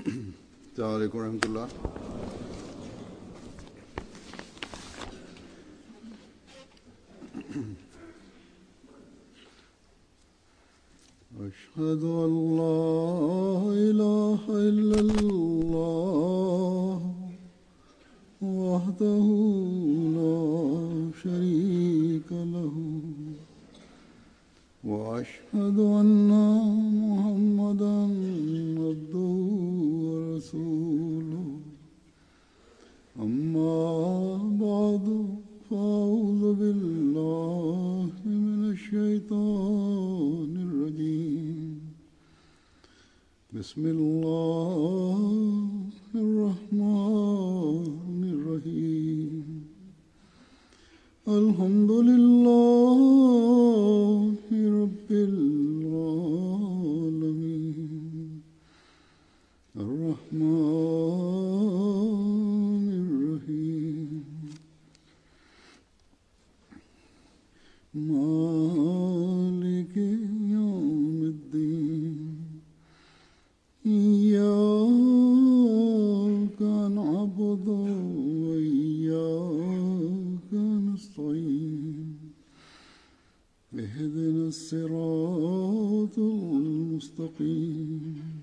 السلام عليكم ورحمة الله أشهد أن لا إله إلا الله وحده لا شريك له وأشهد أن محمدا عبده ورسوله أما بعد فأعوذ بالله من الشيطان الرجيم بسم الله الرحمن الرحيم الحمد لله رب العالمين الرحمن الرحيم مالك يوم الدين إياك نعبد وإياك نستعين اهدنا الصراط المستقيم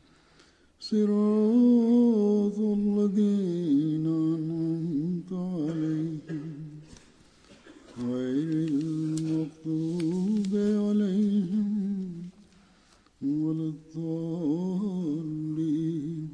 صراط الذين أنعمت عليهم غير المغضوب عليهم ولا الضالين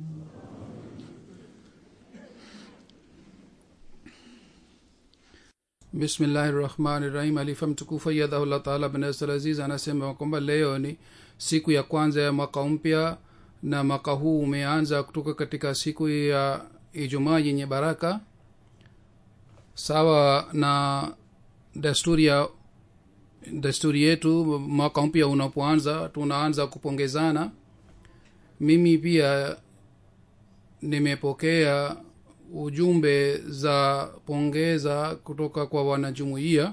bismillahi rahmani rahim alifa mtukufu yadhahullah taala bnasr aziz anasema kwamba leo ni siku ya kwanza ya mwaka mpya na mwaka huu umeanza kutoka katika siku ya ijumaa yenye baraka sawa na desturi ya desturi yetu mwaka mpya unapoanza tunaanza kupongezana mimi pia nimepokea ujumbe za pongeza kutoka kwa wanajumuiya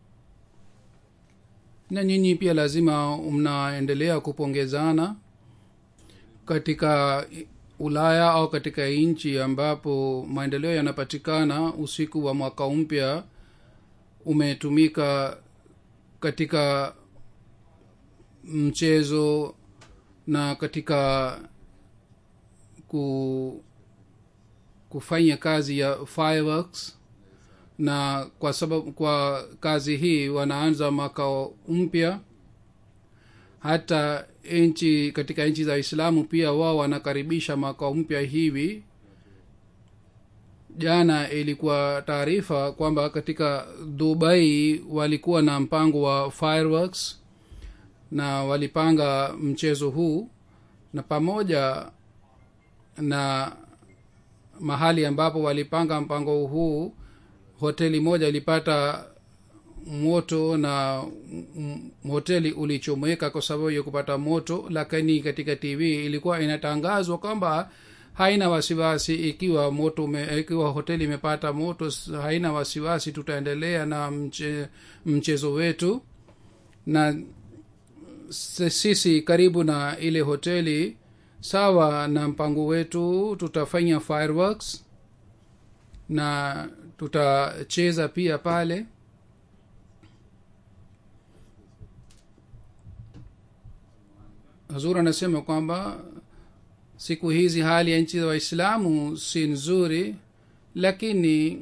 na nyinyi pia lazima mnaendelea kupongezana katika ulaya au katika nchi ambapo maendeleo yanapatikana usiku wa mwaka mpya umetumika katika mchezo na katika ku kufanya kazi ya fireworks na kwa sababu kwa kazi hii wanaanza mwaka mpya hata nchi katika nchi za islamu pia wao wanakaribisha mwaka mpya hivi jana ilikuwa taarifa kwamba katika dubai walikuwa na mpango wa fireworks na walipanga mchezo huu na pamoja na mahali ambapo walipanga mpango huu hoteli moja ilipata moto na m- hoteli ulichomeka kwa sababu ya kupata moto lakini katika tv ilikuwa inatangazwa kwamba haina wasiwasi ikiwa moto ume, ikiwa hoteli imepata moto haina wasiwasi tutaendelea na mche, mchezo wetu na sisi karibu na ile hoteli sawa na mpango wetu tutafanya fireworks na tutacheza pia pale hazur anasema kwamba siku hizi hali ya nchi za waislamu si nzuri lakini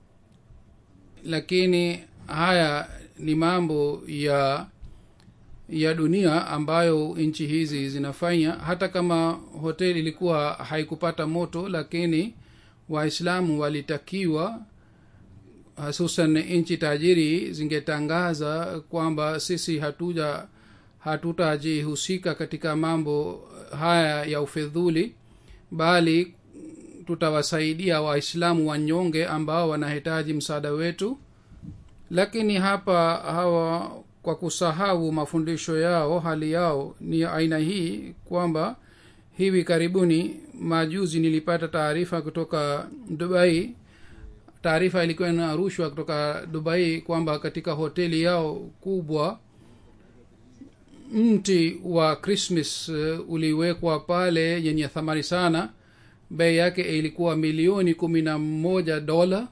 lakini haya ni mambo ya ya dunia ambayo nchi hizi zinafanya hata kama hoteli ilikuwa haikupata moto lakini waislamu walitakiwa hususan nchi tajiri zingetangaza kwamba sisi hatuja hatutajihusika katika mambo haya ya ufedhuli bali tutawasaidia waislamu wanyonge ambao wanahitaji msaada wetu lakini hapa hawa kwa kusahau mafundisho yao hali yao ni aina hii kwamba hivi karibuni majuzi nilipata taarifa kutoka dubai taarifa ilikuwa inarushwa kutoka dubai kwamba katika hoteli yao kubwa mti wa krismas uh, uliwekwa pale yenye thamani sana bei yake ilikuwa milioni kumi na moja dola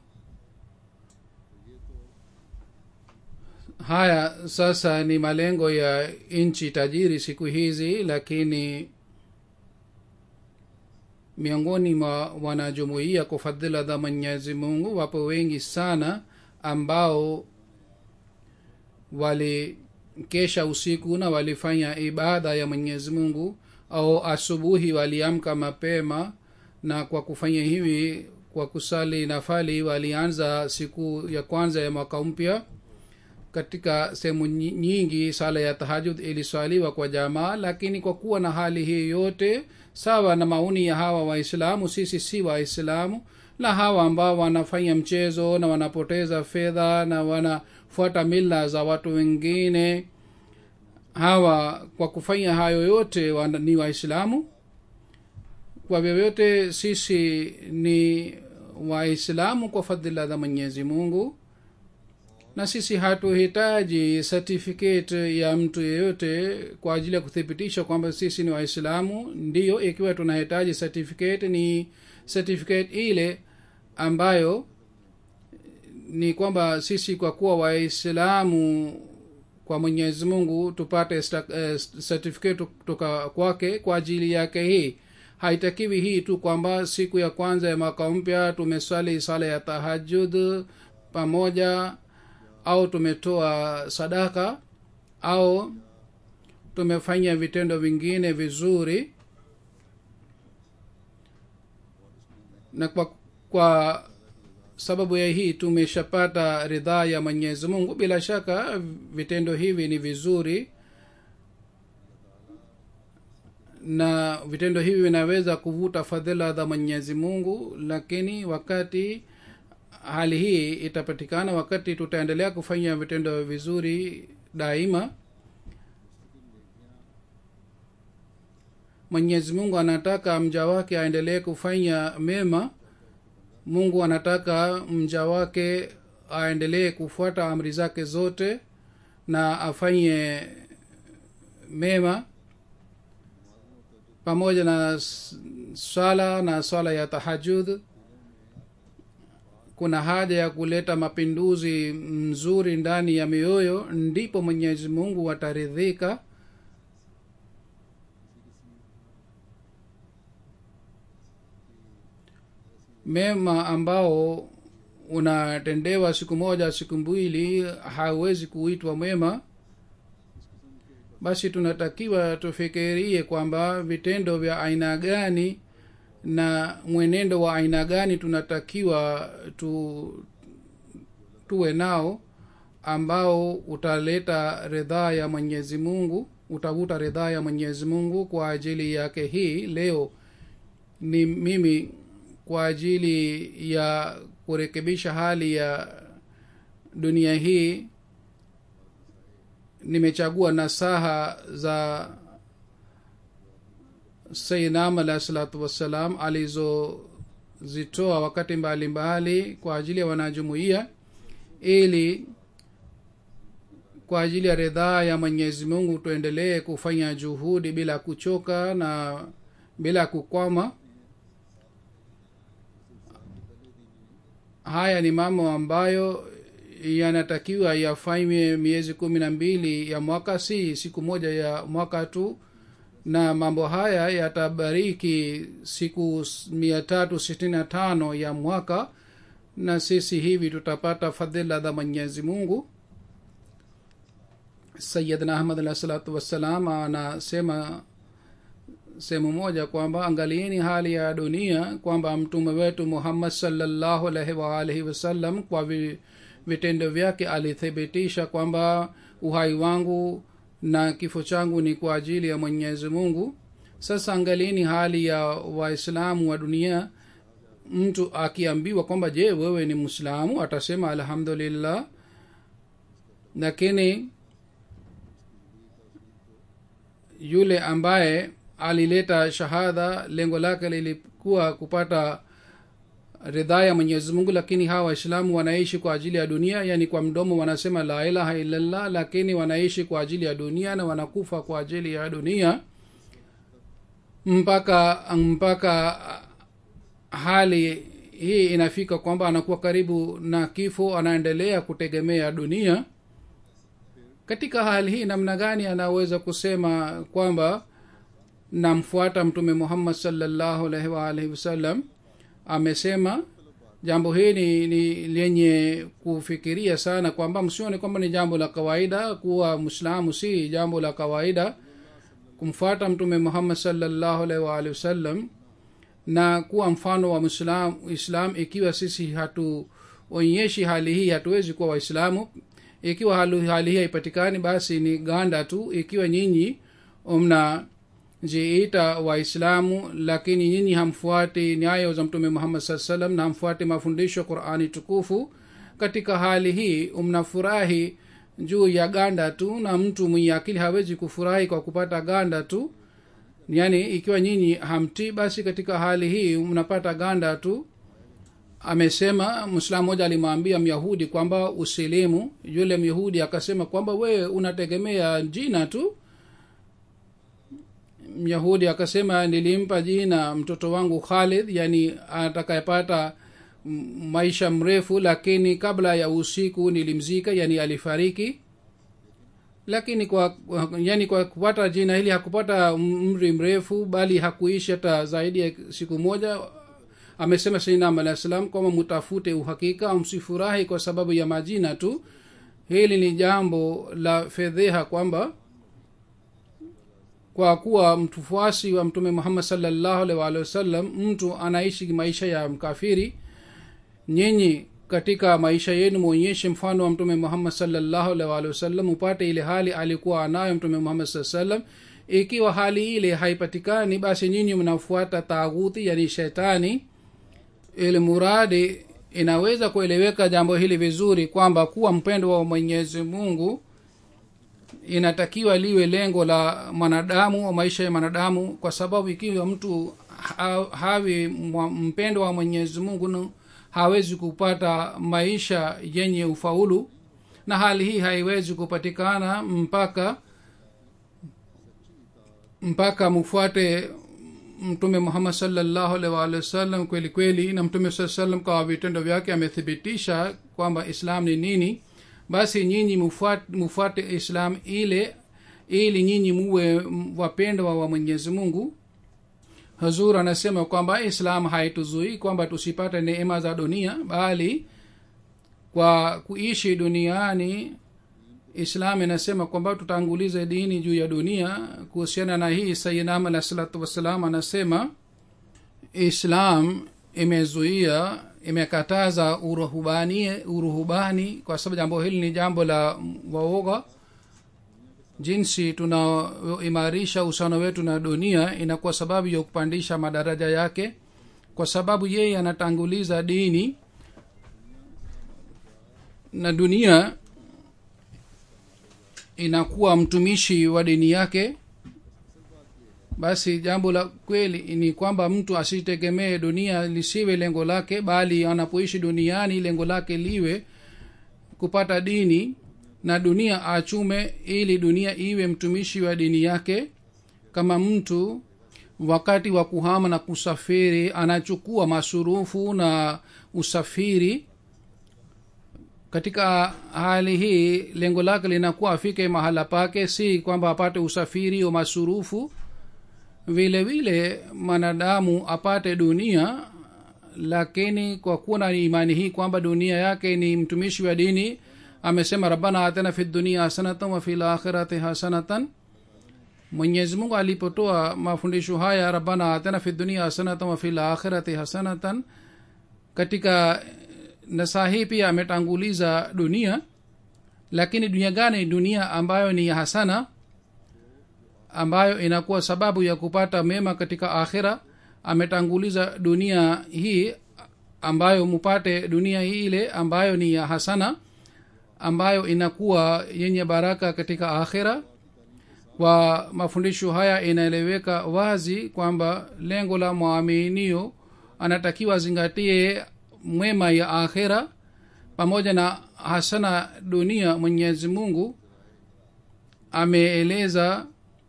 haya sasa ni malengo ya nchi tajiri siku hizi lakini miongoni mwa wanajumuia kwa fadhila za mwenyezi mungu wapo wengi sana ambao walikesha usiku na walifanya ibada ya mwenyezi mungu au asubuhi waliamka mapema na kwa kufanya hivi kwa kusali nafali walianza siku ya kwanza ya mwaka mpya katika sehemu nyingi sala ya tahajud iliswaliwa kwa jamaa lakini kwa kuwa na hali hii yote sawa na maoni ya hawa waislamu sisi si waislamu na hawa ambao wanafanya mchezo na wanapoteza fedha na wanafuata mila za watu wengine hawa kwa kufanya hayo yote wana, ni waislamu kwa vyovyote sisi ni waislamu kwa fadhila za mwenyezi mungu na sisi hatuhitaji certificate ya mtu yeyote kwa ajili ya kuthibitisha kwamba sisi ni waislamu ndiyo ikiwa tunahitaji certificate ni certificate ile ambayo ni kwamba sisi kwa kuwa waislamu kwa mwenyezi mungu tupate uh, certificate kutoka kwake kwa ajili yake hii haitakiwi hii tu kwamba siku ya kwanza ya mwaka mpya tumeswali sala ya tahajud pamoja au tumetoa sadaka au tumefanya vitendo vingine vizuri na kwa, kwa sababu ya hii tumeshapata ridhaa ya mwenyezi mungu bila shaka vitendo hivi ni vizuri na vitendo hivi vinaweza kuvuta fadhila za mwenyezi mungu lakini wakati hali hii itapatikana wakati tutaendelea kufanya vitendo vizuri daima mwenyezi mungu anataka mja wake aendelee kufanya mema mungu anataka mja wake aendelee kufuata amri zake zote na afanye mema pamoja na swala na swala ya tahajud kuna haja ya kuleta mapinduzi mzuri ndani ya mioyo ndipo mwenyezi mungu ataridhika mema ambao unatendewa siku moja siku mbili hauwezi kuitwa mwema basi tunatakiwa tufikirie kwamba vitendo vya aina gani na mwenendo wa aina gani tunatakiwa tu tuwe nao ambao utaleta ridhaa ya mwenyezi mungu utavuta ridhaa ya mwenyezi mungu kwa ajili yake hii leo ni mimi kwa ajili ya kurekebisha hali ya dunia hii nimechagua nasaha za sayidnam alahi salatu wassalam alizozitoa wakati mbalimbali mbali kwa ajili ya wanajumuia ili kwa ajili ya ridhaa ya mwenyezi mungu tuendelee kufanya juhudi bila kuchoka na bila kukwama haya ni mambo ambayo yanatakiwa yafanywe miezi kumi na mbili ya mwaka si siku moja ya mwaka tu na mambo haya yatabariki siku mia tatu sitini na tano ya mwaka na sisi hivi tutapata fadhila za mwenyezi mungu sayidna ahmad alah salatu wassalam anasema sehemu moja kwamba angalieni hali ya dunia kwamba mtume wetu muhammad salllahu alaihi waalihi wasallam kwa vi, vitendo vyake alithibitisha kwamba uhai wangu na kifo changu ni kwa ajili ya mwenyezi mungu sasa angalieni hali ya waislamu wa dunia mtu akiambiwa kwamba je wewe ni mwislamu atasema alhamdulillah lakini yule ambaye alileta shahada lengo lake lilikuwa kupata ridhaa ya mwenyezi mungu lakini hawa waislamu wanaishi kwa ajili ya dunia yani kwa mdomo wanasema la ilaha illallah lakini wanaishi kwa ajili ya dunia na wanakufa kwa ajili ya dunia mpaka mpaka hali hii inafika kwamba anakuwa karibu na kifo anaendelea kutegemea dunia katika hali hii namna gani anaweza kusema kwamba namfuata mtume muhammad salllahu alaihi waalihi wasallam amesema jambo hili ni lenye kufikiria sana kwamba msione kwamba ni jambo la kawaida kuwa mwislamu si jambo la kawaida kumfuata mtume muhammad salllahu alaihi waalihi wasallam na kuwa mfano wa mwislam islam ikiwa sisi hatuonyeshi hali hii hatuwezi kuwa waislamu ikiwa hali, hali hii haipatikani basi ni ganda tu ikiwa nyinyi mnajiita waislamu lakini nyinyi hamfuati nyayo za mtume muhammad saa salam na hamfuati mafundisho ya qurani tukufu katika hali hii mnafurahi juu ya ganda tu na mtu mwenye akili hawezi kufurahi kwa kupata ganda tu yaani ikiwa nyinyi hamtii basi katika hali hii mnapata ganda tu amesema mwislamu moja alimwambia myahudi kwamba usilimu yule myahudi akasema kwamba wewe unategemea jina tu myahudi akasema nilimpa jina mtoto wangu khalid yani atakayepata maisha mrefu lakini kabla ya usiku nilimzika yani alifariki lakini kwa yani kwa kupata jina hili hakupata umri mrefu bali hakuishi hata zaidi ya siku moja amesema sainam alah salam kwamba mutafute uhakika msifurahi kwa sababu ya majina tu hili ni jambo la fedheha kwamba kwa kuwa mtufuasi wa mtume muhammad salllahu alih waalihi wasallam mtu anaishi maisha ya mkafiri nyinyi katika maisha yenu mwonyeshe mfano wa mtume muhammad salllahu alih waalihi wasallam upate ile hali alikuwa anayo mtume muhammad saa salam ikiwa hali ile haipatikani basi nyinyi mnafuata taghuti yani shetani ili muradi inaweza kueleweka jambo hili vizuri kwamba kuwa mpendo wa mwenyezi mungu inatakiwa liwe lengo la mwanadamu wa maisha ya mwanadamu kwa sababu ikiwa mtu ha, hawi mpendo wa mwenyezi mungu hawezi kupata maisha yenye ufaulu na hali hii haiwezi kupatikana mpaka mpaka mfuate mtume muhammad salllahu alih waalihi wasallam kweli kweli na mtume saa salam kwa vitendo vyake amethibitisha kwamba islam ni nini basi nyinyi mufuate, mufuate islam ile ili nyinyi muwe wapendwa wa mwenyezi mungu hazur anasema kwamba islam haituzuii kwamba tusipate neema za dunia bali kwa kuishi duniani islam inasema kwamba tutangulize dini juu ya dunia kuhusiana na hii sayidam alah salatu wassalam anasema islam imezuia imekataza uruhubani uruhubani kwa sababu jambo hili ni jambo la waoga jinsi tunaoimarisha uhusiano wetu na dunia inakuwa sababu ya kupandisha madaraja yake kwa sababu yeye anatanguliza dini na dunia inakuwa mtumishi wa dini yake basi jambo la kweli ni kwamba mtu asitegemee dunia lisiwe lengo lake bali anapoishi duniani lengo lake liwe kupata dini na dunia achume ili dunia iwe mtumishi wa dini yake kama mtu wakati wa kuhama na kusafiri anachukua masurufu na usafiri katika hali hii lengo lake linakuwa afike mahala pake si kwamba apate usafiri wa masurufu vile vile mwanadamu apate dunia lakini kwa kuwa na imani hii kwamba dunia yake ni mtumishi wa dini amesema rabbana atena fi dunia hasanatan wa fi lakhirati hasanatan mwenyezi mungu alipotoa mafundisho haya rabbana atena fi dunia hasanatan wa fi lakhirati hasanatan katika nasaa hii pia ametanguliza dunia lakini dunia gani dunia ambayo ni ya hasana ambayo inakuwa sababu ya kupata mema katika akhira ametanguliza dunia hii ambayo mupate dunia hii ile ambayo ni ya hasana ambayo inakuwa yenye baraka katika akhira kwa mafundisho haya inaeleweka wazi kwamba lengo la mwaminio anatakiwa azingatie mwema ya akhira pamoja na hasana dunia mwenyezi mungu ameeleza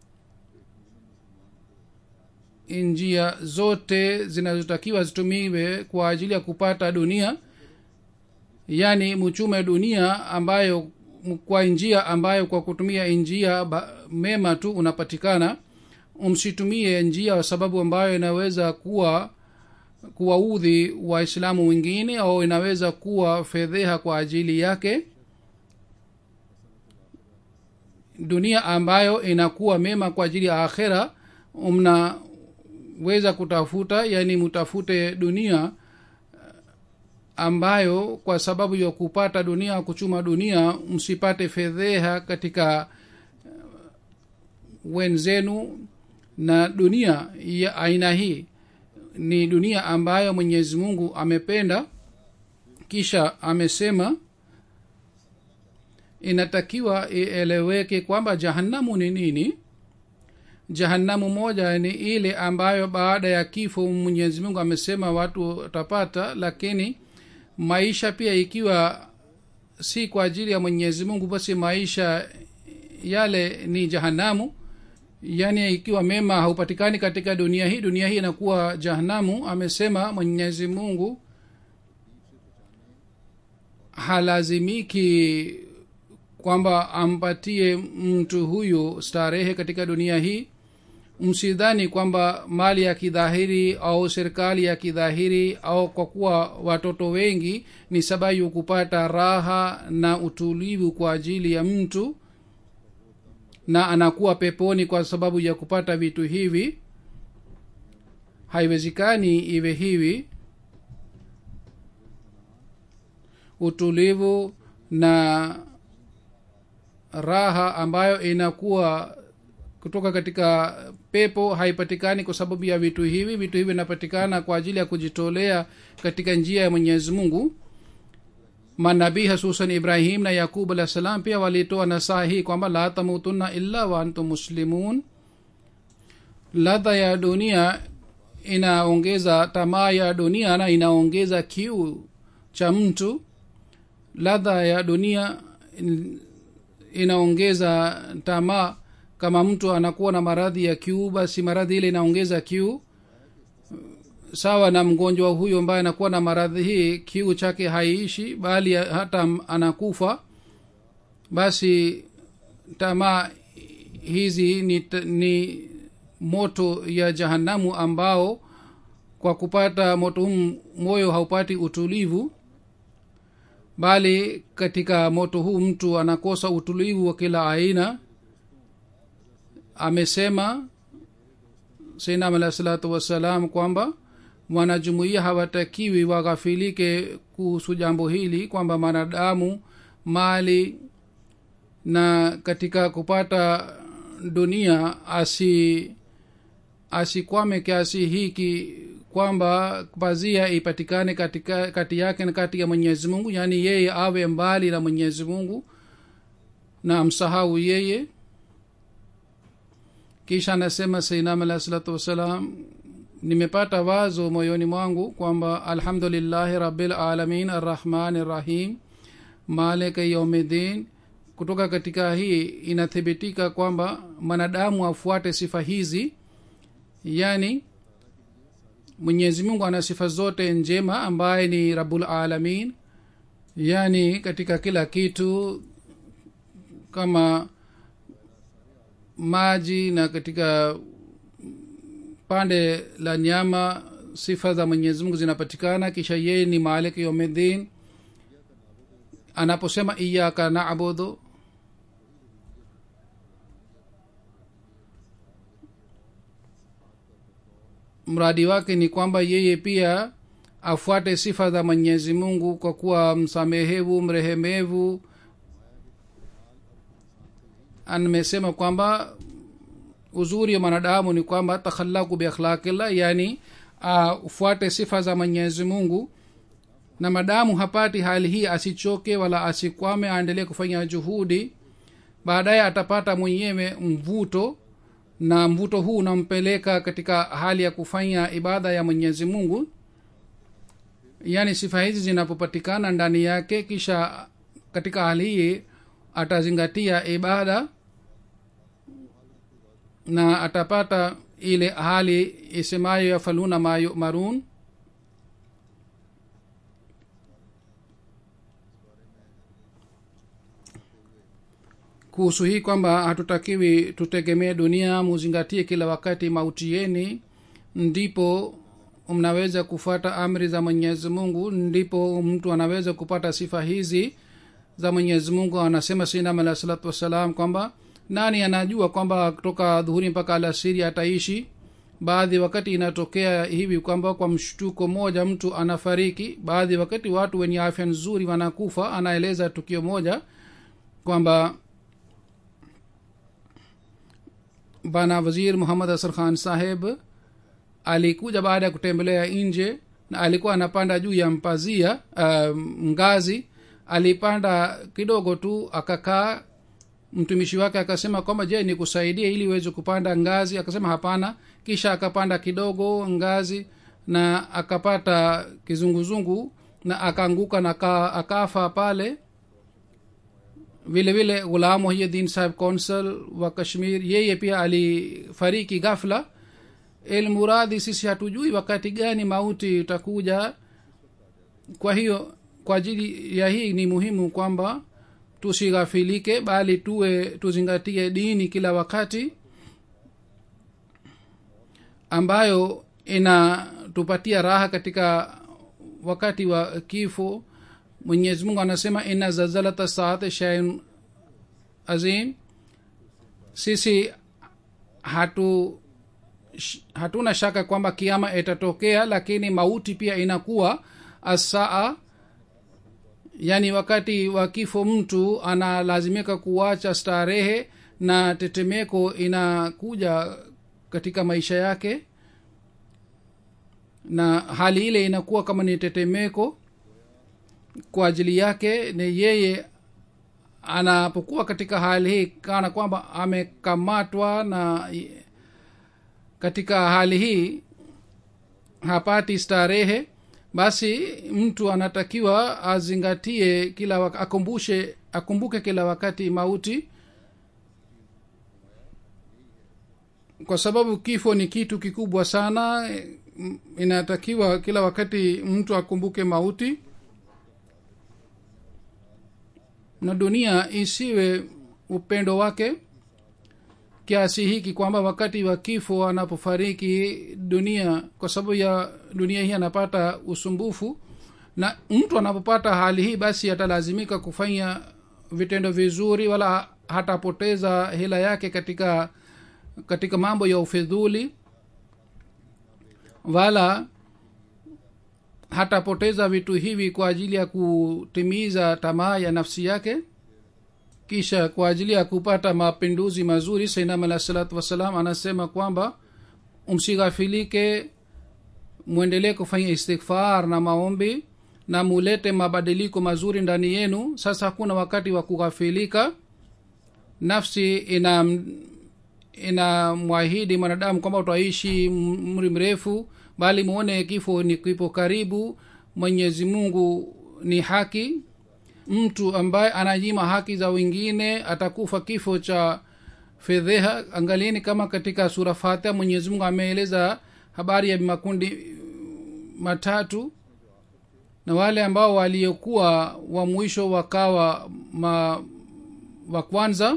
njia zote zinazotakiwa zitumiwe kwa ajili ya kupata dunia yaani mchume dunia ambayo kwa njia ambayo kwa kutumia njia ba- mema tu unapatikana msitumie njia kwa sababu ambayo inaweza kuwa kuwaudhi waislamu wengine au inaweza kuwa fedheha kwa ajili yake dunia ambayo inakuwa mema kwa ajili ya akhera mnaweza kutafuta yani mtafute dunia ambayo kwa sababu ya kupata dunia kuchuma dunia msipate fedheha katika uh, wenzenu na dunia ya aina hii ni dunia ambayo mwenyezi mungu amependa kisha amesema inatakiwa ieleweke kwamba jahannamu ni nini jahannamu moja ni ile ambayo baada ya kifo mwenyezi mungu amesema watu watapata lakini maisha pia ikiwa si kwa ajili ya mwenyezi mungu basi maisha yale ni jahanamu yaani ikiwa mema haupatikani katika dunia hii dunia hii inakuwa jahanamu amesema mwenyezi mungu halazimiki kwamba ampatie mtu huyu starehe katika dunia hii msidhani kwamba mali ya kidhahiri au serikali ya kidhahiri au kwa kuwa watoto wengi ni sababu ya kupata raha na utulivu kwa ajili ya mtu na anakuwa peponi kwa sababu ya kupata vitu hivi haiwezekani iwe hivi utulivu na raha ambayo inakuwa kutoka katika pepo haipatikani kwa sababu ya vitu hivi vitu hivi vinapatikana kwa ajili ya kujitolea katika njia ya mwenyezi mungu manabii hasusan ibrahim na yakub alah salam pia walitoa nasaha hii kwamba la tamutunna illa wa antum muslimun ladha ya dunia inaongeza tamaa ya dunia na inaongeza kiu cha mtu ladha ya dunia in- inaongeza tamaa kama mtu anakuwa na maradhi ya kiu basi maradhi ile inaongeza kiu sawa na mgonjwa huyo ambaye anakuwa na maradhi hii kiu chake haiishi bali hata anakufa basi tamaa hizi ni, ni moto ya jahanamu ambao kwa kupata moto huu moyo haupati utulivu bali katika moto huu mtu anakosa utulivu wa kila aina amesema sainam alah salatu wassalam kwamba wanajumuia hawatakiwi waghafilike kuhusu jambo hili kwamba mwanadamu mali na katika kupata dunia asi asikwame kiasi hiki kwamba pazia ipatikane katika kati yake na kati ya mwenyezi mungu yaani yeye awe mbali na mwenyezi mungu na amsahau yeye kisha anasema sainam alah salatu wassalam nimepata wazo moyoni mwangu kwamba alhamdulillahi rabilalamin arrahmani rrahim malika yaumidin kutoka katika hii inathibitika kwamba mwanadamu afuate sifa hizi yani mwenyezi mungu ana sifa zote njema ambaye ni rabulalamin yani katika kila kitu kama maji na katika pande la nyama sifa za mwenyezi mungu zinapatikana kisha yeye ni malik yomedin anaposema iyaka nabudu mradi wake ni kwamba yeye pia afuate sifa za mwenyezi mungu kwa kuwa msamehevu mrehemevu amesema kwamba uzuri wa mwanadamu ni kwamba takhalaku biakhlaqillah yani afuate uh, sifa za mwenyezi mungu na madamu hapati hali hii asichoke wala asikwame aendelee kufanya juhudi baadaye atapata mwenyewe mvuto na mvuto huu unampeleka katika hali ya kufanya ibada ya mwenyezi mungu yaani sifa hizi zinapopatikana ndani yake kisha katika hali hii atazingatia ibada na atapata ile hali isemayo yafaluna ma yumarun kuhusu hii kwamba hatutakiwi tutegemee dunia muzingatie kila wakati mauti yeni ndipo mnaweza kufuata amri za mwenyezi mungu ndipo mtu anaweza kupata sifa hizi za mwenyezi mungu anasema sinam alah salatu wassalam kwamba nani anajua kwamba kutoka dhuhuri mpaka alasiri ataishi baadhi wakati inatokea hivi kwamba kwa mshtuko moja mtu anafariki baadhi wakati watu wenye afya nzuri wanakufa anaeleza tukio moja kwamba bana wazir muhammad asar khan saheb alikuja baada ya kutembelea nje na alikuwa anapanda juu ya mpazia uh, ngazi alipanda kidogo tu akakaa mtumishi wake akasema kwamba je nikusaidie ili uweze kupanda ngazi akasema hapana kisha akapanda kidogo ngazi na akapata kizunguzungu na akaanguka na aka, akafa pale vile vile ghulam muhyiddin sahib consul wa kashmir yeye pia alifariki ghafla ilmuradhi sisi hatujui wakati gani mauti itakuja kwa hiyo kwa ajili ya hii ni muhimu kwamba tusighafilike bali tuwe tuzingatie dini kila wakati ambayo inatupatia raha katika wakati wa kifo mwenyezi mungu anasema ina zazalata saati shain azim sisi hatu sh- hatuna shaka kwamba kiama itatokea lakini mauti pia inakuwa asaa yaani wakati wa kifo mtu analazimika kuacha starehe na tetemeko inakuja katika maisha yake na hali ile inakuwa kama ni tetemeko kwa ajili yake ni yeye anapokuwa katika hali hii kana kwamba amekamatwa na katika hali hii hapati starehe basi mtu anatakiwa azingatie kila wak- akumbushe akumbuke kila wakati mauti kwa sababu kifo ni kitu kikubwa sana mm, inatakiwa kila wakati mtu akumbuke mauti na dunia isiwe upendo wake kiasi hiki kwamba wakati wa kifo anapofariki dunia kwa sababu ya dunia hii anapata usumbufu na mtu anapopata hali hii basi atalazimika kufanya vitendo vizuri wala hatapoteza hela yake katika katika mambo ya ufidhuli wala hatapoteza vitu hivi kwa ajili ya kutimiza tamaa ya nafsi yake kisha kwa ajili ya kupata mapinduzi mazuri sainam alah salatu wassalam anasema kwamba msighafilike mwendelee kufanya istighfar na maombi na mulete mabadiliko mazuri ndani yenu sasa hakuna wakati wa kughafilika nafsi ina inamwahidi mwanadamu kwamba utaishi mri mrefu bali muone kifo ni kipo karibu mwenyezi mungu ni haki mtu ambaye ananyima haki za wengine atakufa kifo cha fedheha angalieni kama katika sura fatiha mwenyezi mungu ameeleza habari ya makundi matatu na wale ambao waliokuwa wa mwisho wakawa ma, wa kwanza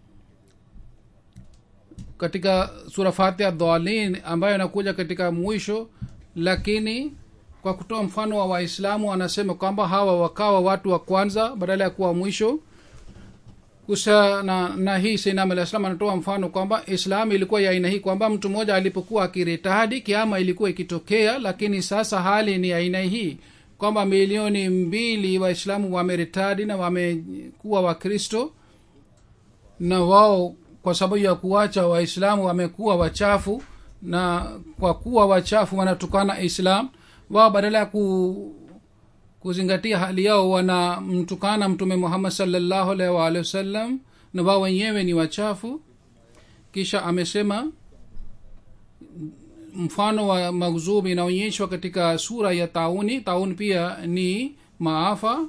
katika sura fatiha dhalin ambayo inakuja katika mwisho lakini kwa kutoa mfano wa waislamu anasema kwamba hawa wakawa watu wa kwanza badala ya kuwa mwisho kusa na, na hii sinam alah salam anatoa mfano kwamba islam ilikuwa ya aina hii kwamba mtu mmoja alipokuwa akiritadi kiama ilikuwa ikitokea lakini sasa hali ni aina hii kwamba milioni mbili waislamu wameritadi na wamekuwa wakristo na wao kwa sababu ya kuwacha waislamu wamekuwa wachafu na kwa kuwa wachafu wanatukana islam wao badala ya ku, kuzingatia hali yao wanamtukana mtume muhammad salllahu alaihi waalihi wasallam na wao wenyewe ni wachafu kisha amesema mfano wa maghzub inaonyeshwa katika sura ya tauni tauni pia ni maafa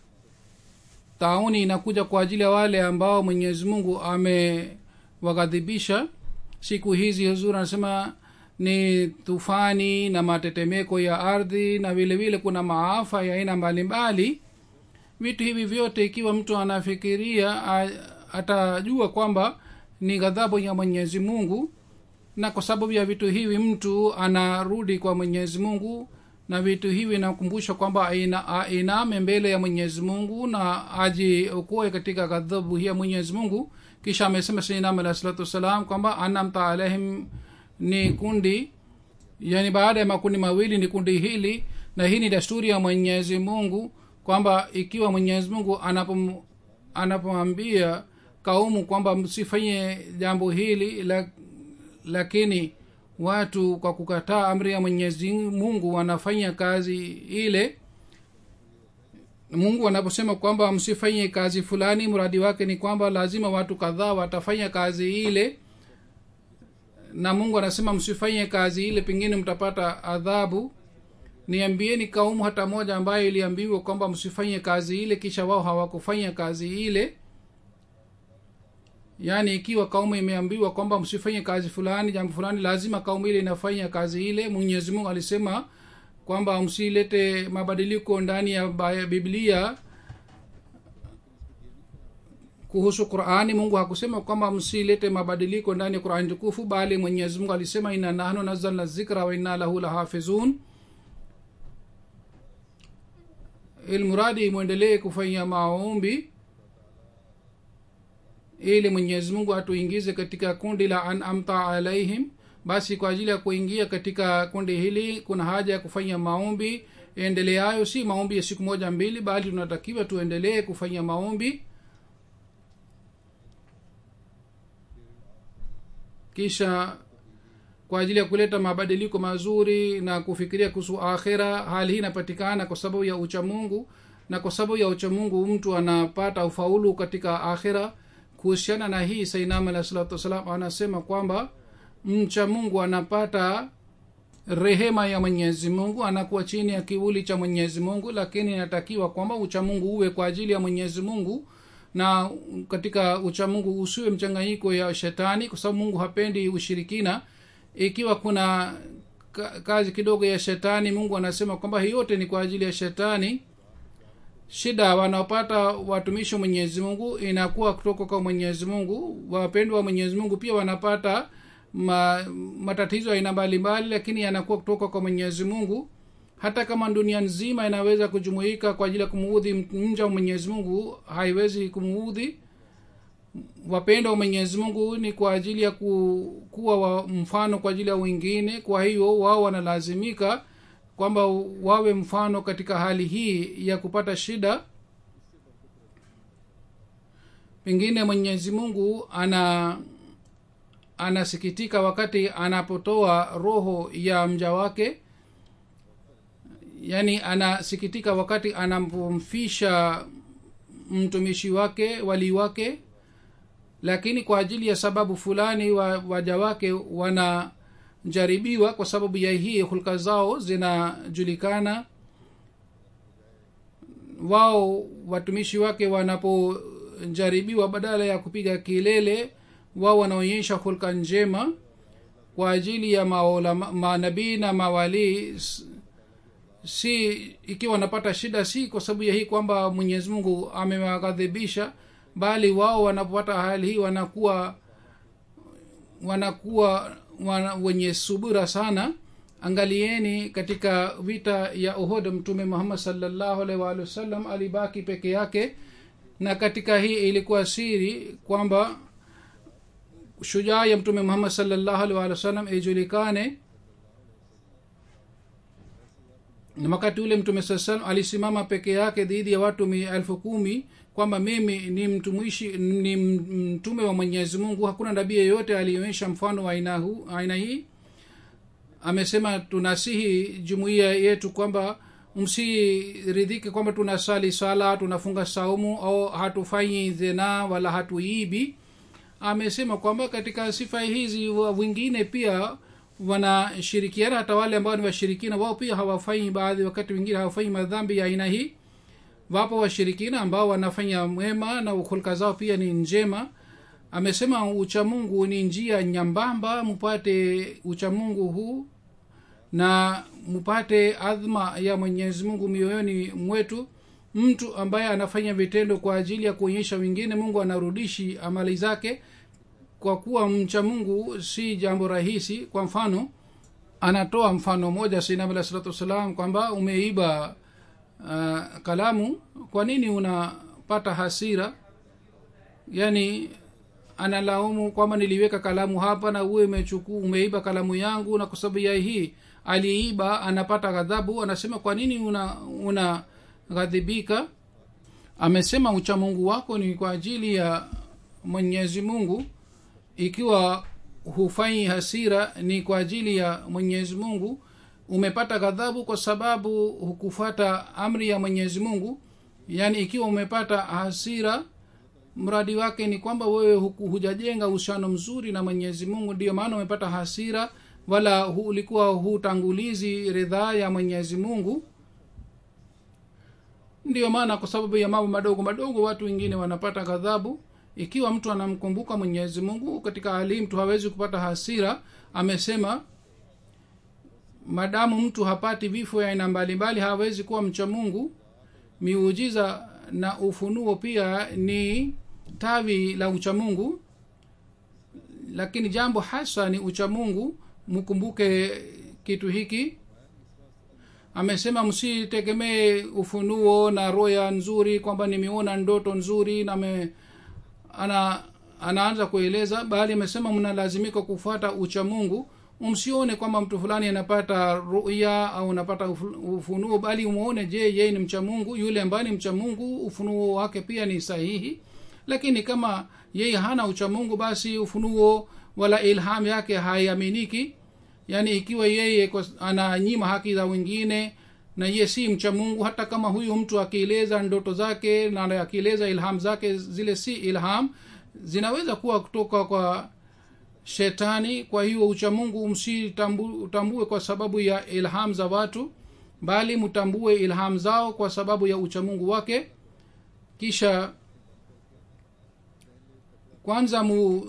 tauni inakuja kwa ajili ya wale ambao mwenyezi mungu amewaghadhibisha siku hizi huzuri anasema ni tufani na matetemeko ya ardhi na vile vile kuna maafa ya aina mbalimbali vitu hivi vyote ikiwa mtu anafikiria a- atajua kwamba ni ghadhabu ya mwenyezi mungu na kwa sababu ya vitu hivi mtu anarudi kwa mwenyezi mungu na vitu hivi nakumbusha kwamba aina- ainame mbele ya mwenyezi mungu na ajiokoe katika ghadhabu hii ya mwenyezi mungu kisha amesema sainam alah salatu wassalam kwamba anamta alaihim ni kundi yani baada ya makundi mawili ni kundi hili na hii ni desturi ya mwenyezi mungu kwamba ikiwa mwenyezi mungu anapom anapomwambia kaumu kwamba msifanye jambo hili la, lakini watu kwa kukataa amri ya mwenyezi mungu wanafanya kazi ile mungu anaposema kwamba msifanye kazi fulani mradi wake ni kwamba lazima watu kadhaa watafanya kazi ile na mungu anasema msifanye kazi ile pengine mtapata adhabu niambieni kaumu hata moja ambayo iliambiwa kwamba msifanye kazi ile kisha wao hawakufanya kazi ile yaani ikiwa kaumu imeambiwa kwamba msifanye kazi fulani jambo fulani lazima kaumu ile inafanya kazi ile mwenyezi mungu alisema kwamba msilete mabadiliko ndani ya Ba- biblia kuhusu qurani mungu hakusema kwamba msilete mabadiliko ndani ya qurani tukufu bali mwenyezi mungu alisema ina nahnu nazalna zikra wa inna lahu lahafizun ilmuradi mwendelee kufanya maombi ili mwenyezi mungu atuingize katika kundi la anamta alaihim basi kwa ajili ya kuingia katika kundi hili kuna haja ya kufanya maombi endeleayo si maombi ya siku moja mbili bali tunatakiwa tuendelee kufanya maombi kisha kwa ajili ya kuleta mabadiliko mazuri na kufikiria kuhusu akhira hali hii inapatikana kwa sababu ya uchamungu na kwa sababu ya uchamungu mtu anapata ufaulu katika akhira kuhusiana na hii sainam alah salatu wassalam anasema kwamba mcha mungu anapata rehema ya mwenyezi mungu anakuwa chini ya kivuli cha mwenyezi mungu lakini inatakiwa kwamba uchamungu uwe kwa ajili ya mwenyezi mungu na katika uchamungu usiwe mchanganyiko ya shetani kwa sababu mungu hapendi ushirikina ikiwa kuna ka- kazi kidogo ya shetani mungu anasema kwamba hii yote ni kwa ajili ya shetani shida wanaopata watumishi wa mwenyezi mungu inakuwa kutoka kwa mwenyezi mungu wapendwa wa mwenyezi mungu pia wanapata ma, matatizo ya aina mbalimbali lakini yanakuwa kutoka kwa mwenyezi mungu hata kama dunia nzima inaweza kujumuika kwa ajili ya kumuudhi mja wa mwenyezi mungu haiwezi kumuudhi wapendo wa mwenyezi mungu ni kwa ajili ya ku, kuwa wa mfano kwa ajili ya wengine kwa hiyo wao wanalazimika kwamba wawe mfano katika hali hii ya kupata shida pengine mwenyezi mungu ana anasikitika wakati anapotoa roho ya mja wake yaani anasikitika wakati anapomfisha mtumishi wake walii wake lakini kwa ajili ya sababu fulani wa, waja wake wanajaribiwa kwa sababu ya hii hulka zao zinajulikana wao watumishi wake wanapojaribiwa badala ya kupiga kilele wao wanaonyesha hulka njema kwa ajili ya maolama- manabii na mawalii s- si ikiwa wanapata shida si kwa sababu ya hii kwamba mwenyezi mungu amewaghadhibisha bali wao wanapopata hali hii wanakuwa wanakuwa wana, wenye subira sana angalieni katika vita ya uhud mtume muhammad salllahu alaihi waalihi wasallam alibaki peke yake na katika hii ilikuwa siri kwamba shujaa ya mtume muhammad salllahu alaihi waalihi wasallam ijulikane na wakati ule mtume saa salam alisimama peke yake dhidi ya watu mi- elfu kumi kwamba mimi ni mtumishi ni m- mtume wa mwenyezi mungu hakuna nabii yeyote alionyesha mfano wa aina hu- aina hii amesema tunasihi jumuiya yetu kwamba msiridhike kwamba tunasali sala tunafunga saumu au hatufanyi zina wala hatuibi amesema kwamba katika sifa hizi wa- wengine pia wanashirikiana hata wale ambao ni washirikina wao pia hawafanyi baadhi wakati wengine hawafanyi madhambi ya aina hii wapo washirikina ambao wanafanya mwema na hulka zao pia ni njema amesema uchamungu ni njia nyambamba mupate uchamungu huu na mupate adhma ya mwenyezi mungu mioyoni mwetu mtu ambaye anafanya vitendo kwa ajili ya kuonyesha wengine mungu anarudishi amali zake kwa kuwa mcha mungu si jambo rahisi kwa mfano anatoa mfano moja sinam alah salatu wassalam kwamba umeiba uh, kalamu kwa nini unapata hasira yani analaumu kwamba niliweka kalamu hapa na uwe umechuku umeiba kalamu yangu na kwa sababu ya hii aliiba anapata ghadhabu anasema kwa nini una una ghadhibika amesema uchamungu wako ni kwa ajili ya mwenyezi mungu ikiwa hufanyi hasira ni kwa ajili ya mwenyezi mungu umepata ghadhabu kwa sababu hukufuata amri ya mwenyezi mungu yaani ikiwa umepata hasira mradi wake ni kwamba wewe hujajenga uhusiano mzuri na mwenyezi mungu ndiyo maana umepata hasira wala hu, ulikuwa hutangulizi ridhaa ya mwenyezi mungu ndiyo maana kwa sababu ya mambo madogo madogo watu wengine wanapata ghadhabu ikiwa mtu anamkumbuka mwenyezi mungu katika hali mtu hawezi kupata hasira amesema madamu mtu hapati vifo ya aina mbalimbali hawezi kuwa mcha mungu miujiza na ufunuo pia ni tawi la uchamungu lakini jambo hasa ni uchamungu mkumbuke kitu hiki amesema msitegemee ufunuo na roya nzuri kwamba nimeona ndoto nzuri na me, ana anaanza kueleza bali amesema mnalazimika kufuata uchamungu msione kwamba mtu fulani anapata ruya au anapata ufunuo bali umwone je yeye ni mcha mungu yule ambaye ni mcha mungu ufunuo wake pia ni sahihi lakini kama yeye hana uchamungu basi ufunuo wala ilham yake haiaminiki yaani ikiwa yeye ananyima haki za wengine na ye si mcha mungu hata kama huyu mtu akieleza ndoto zake na akieleza ilham zake zile si ilham zinaweza kuwa kutoka kwa shetani kwa hiyo uchamungu msitambue kwa sababu ya ilham za watu bali mtambue ilham zao kwa sababu ya uchamungu wake kisha kwanza mu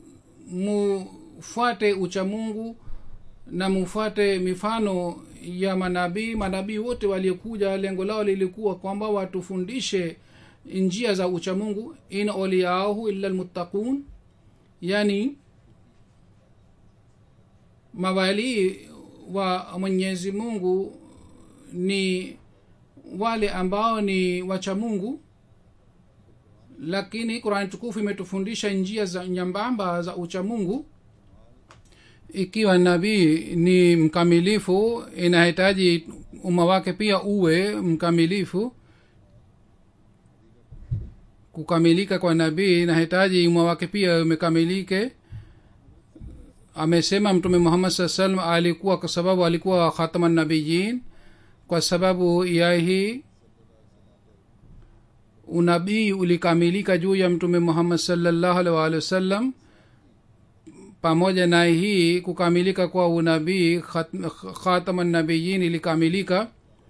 mufuate uchamungu na mufuate mifano ya manabii manabii wote waliokuja lengo lao lilikuwa kwamba watufundishe njia za uchamungu in oliahu illa lmuttaqun yani mawalii wa mwenyezi mungu ni wale ambao ni wacha mungu lakini qurani tukufu imetufundisha njia za nyambamba za uchamungu ikiwa nabii ni mkamilifu inahitaji umma wake pia uwe mkamilifu kukamilika kwa nabii inahitaji umma wake pia umekamilike amesema mtume muhammad saa salam alikuwa kwa sababu alikuwa khatama nabiyin kwa sababu ya hii unabii ulikamilika juu ya mtume muhammad salllahu alih waalihi wasallam pamoja na hii kukamilika kwa unabii khatama nabiyin ilikamilika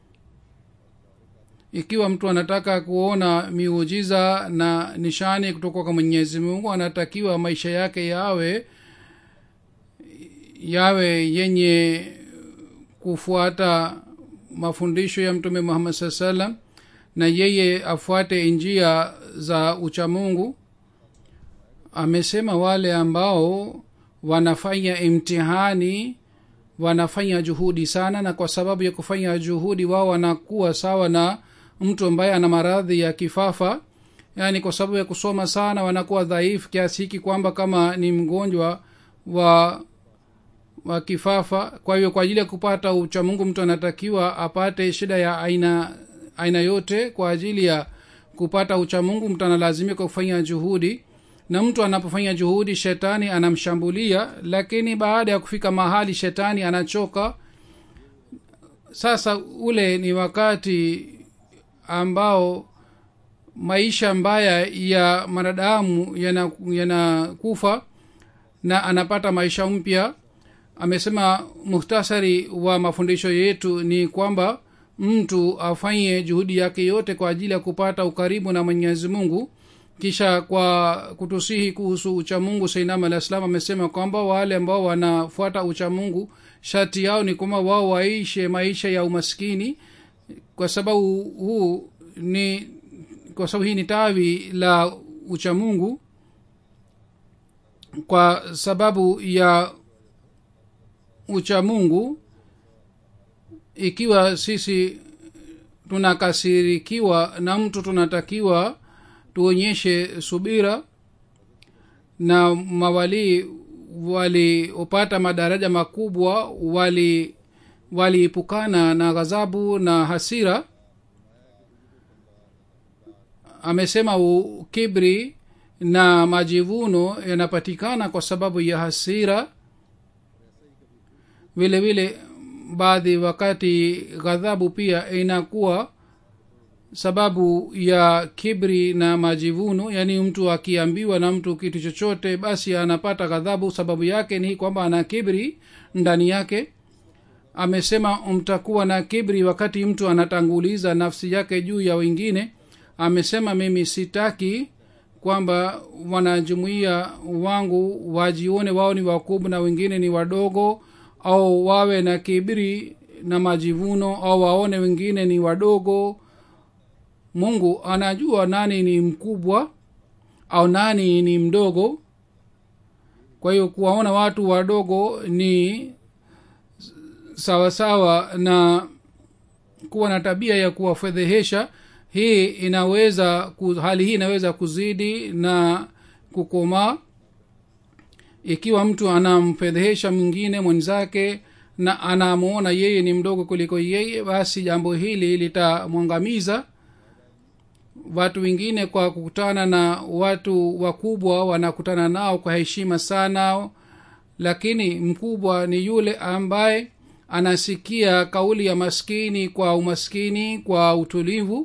ikiwa mtu anataka kuona miujiza na nishani kutoka kwa mwenyezi mungu anatakiwa maisha yake yawe yawe yenye kufuata mafundisho ya mtume muhammad saa salam na yeye afuate njia za uchamungu amesema wale ambao wanafanya imtihani wanafanya juhudi sana na kwa sababu ya kufanya juhudi wao wanakuwa sawa na mtu ambaye ana maradhi ya kifafa yaani kwa sababu ya kusoma sana wanakuwa dhaifu kiasi hiki kwamba kama ni mgonjwa wa wa kifafa kwa hiyo kwa ajili ya kupata uchamungu mtu anatakiwa apate shida ya aina aina yote kwa ajili ya kupata uchamungu mtu analazimika kufanya juhudi na mtu anapofanya juhudi shetani anamshambulia lakini baada ya kufika mahali shetani anachoka sasa ule ni wakati ambao maisha mbaya ya mwanadamu yanakufa yana na anapata maisha mpya amesema muhtasari wa mafundisho yetu ni kwamba mtu afanye juhudi yake yote kwa ajili ya kupata ukaribu na mwenyezi mungu kisha kwa kutusihi kuhusu uchamungu sainam alah salam amesema kwamba wale ambao wanafuata uchamungu shati yao ni kwamba wao waishe maisha ya umaskini kwa sababu huu ni kwa sababu hii ni tawi la uchamungu kwa sababu ya uchamungu ikiwa sisi tunakasirikiwa na mtu tunatakiwa tuonyeshe subira na mawalii waliopata madaraja makubwa wali waliepukana na ghadhabu na hasira amesema kibri na majivuno yanapatikana kwa sababu ya hasira vile vile baadhi wakati ghadhabu pia inakuwa sababu ya kibri na majivuno yaani mtu akiambiwa na mtu kitu chochote basi anapata ghadhabu sababu yake ni kwamba ana kibri ndani yake amesema mtakuwa na kibri wakati mtu anatanguliza nafsi yake juu ya wengine amesema mimi sitaki kwamba wanajumuia wangu wajione wao ni wakubwa na wengine ni wadogo au wawe na kibri na majivuno au waone wengine ni wadogo mungu anajua nani ni mkubwa au nani ni mdogo kwa hiyo kuwaona watu wadogo ni sawasawa na kuwa na tabia ya kuwafedhehesha hii inaweza hali hii inaweza kuzidi na kukomaa ikiwa mtu anamfedhehesha mwingine mwenzake na anamwona yeye ni mdogo kuliko yeye basi jambo hili litamwangamiza watu wengine kwa kukutana na watu wakubwa wanakutana nao kwa heshima sana lakini mkubwa ni yule ambaye anasikia kauli ya maskini kwa umaskini kwa utulivu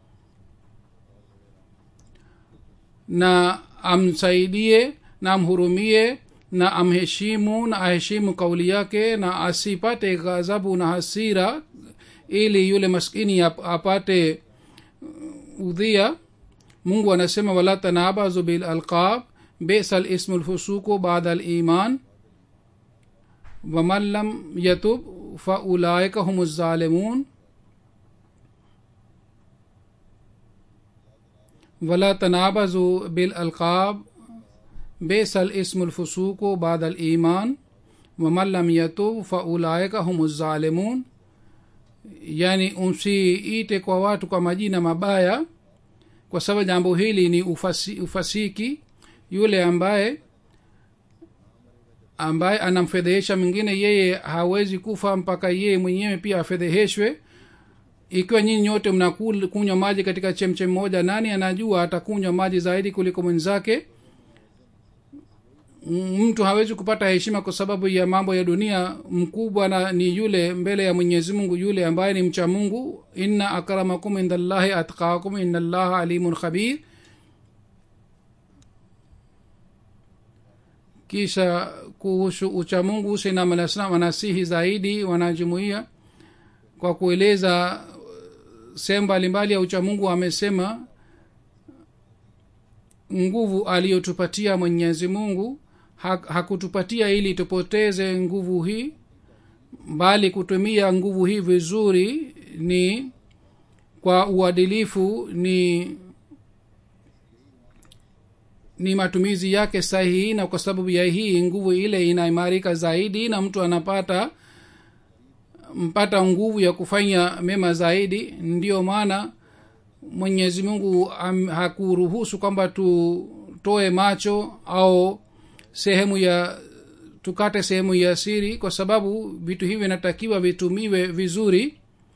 na amsaidie na amhurumie na amheshimu na aheshimu kauli yake na asipate ghadhabu na hasira ili yule maskini apate udhia mungu anasema wala tanabazu bilalqab bisa lismu lfusuku bada liman waman lam yatub faulaika hum zalimun ولا تنابزوا بالألقاب بئس الاسم الفسوق بعد الإيمان ومن لم يتوب فأولئك هم الظالمون yani umsiite kwa watu kwa majina mabaya kwa sababu jambo hili ni ufasi, ufasiki yule ambaye ambaye anamfedhehesha mwingine yeye hawezi kufa mpaka yeye mwenyewe pia afedheheshwe ikiwa nyinyi nyote mnakunywa maji katika chemchem moja nani anajua atakunywa maji zaidi kuliko mwenzake mtu hawezi kupata heshima kwa sababu ya mambo ya dunia mkubwa na ni yule mbele ya mwenyezi mungu yule ambaye ni mcha mungu inna akramakum indallahi atqakum inna allaha alimun khabir kisha kuhusu uchamungu sinam alah salam wanasihi zaidi wanajumuia kwa kueleza sehemu mbalimbali ya uchamungu amesema nguvu aliyotupatia mwenyezi mungu hakutupatia ili tupoteze nguvu hii bali kutumia nguvu hii vizuri ni kwa uadilifu ni ni matumizi yake sahihi na kwa sababu ya hii nguvu ile inaimarika zaidi na mtu anapata mpata nguvu ya kufanya mema zaidi ndiyo maana mwenyezi mungu am, hakuruhusu kwamba tutoe macho au sehemu ya tukate sehemu ya siri kwa sababu vitu hivi vinatakiwa vitumiwe vizuri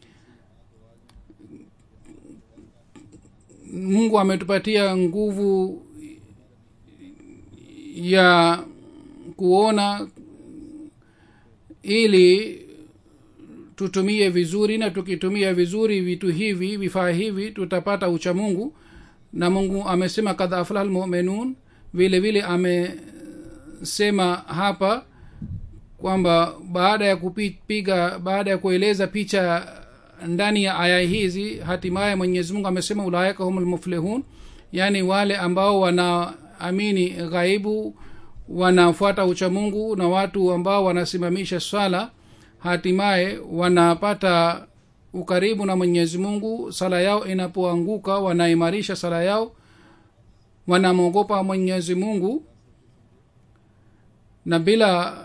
mungu ametupatia nguvu ya kuona ili tutumie vizuri na tukitumia vizuri vitu hivi vifaa hivi tutapata ucha mungu na mungu amesema kadha aflah lmuminun vile vile amesema hapa kwamba baada ya kupiga baada ya kueleza picha ndani ya aya hizi hatimaye mwenyezi mungu amesema ulaika hum lmuflihun yaani wale ambao wanaamini ghaibu wanafuata uchamungu na watu ambao wanasimamisha swala hatimaye wanapata ukaribu na mwenyezi mungu sala yao inapoanguka wanaimarisha sala yao wanamwogopa mwenyezi mungu na bila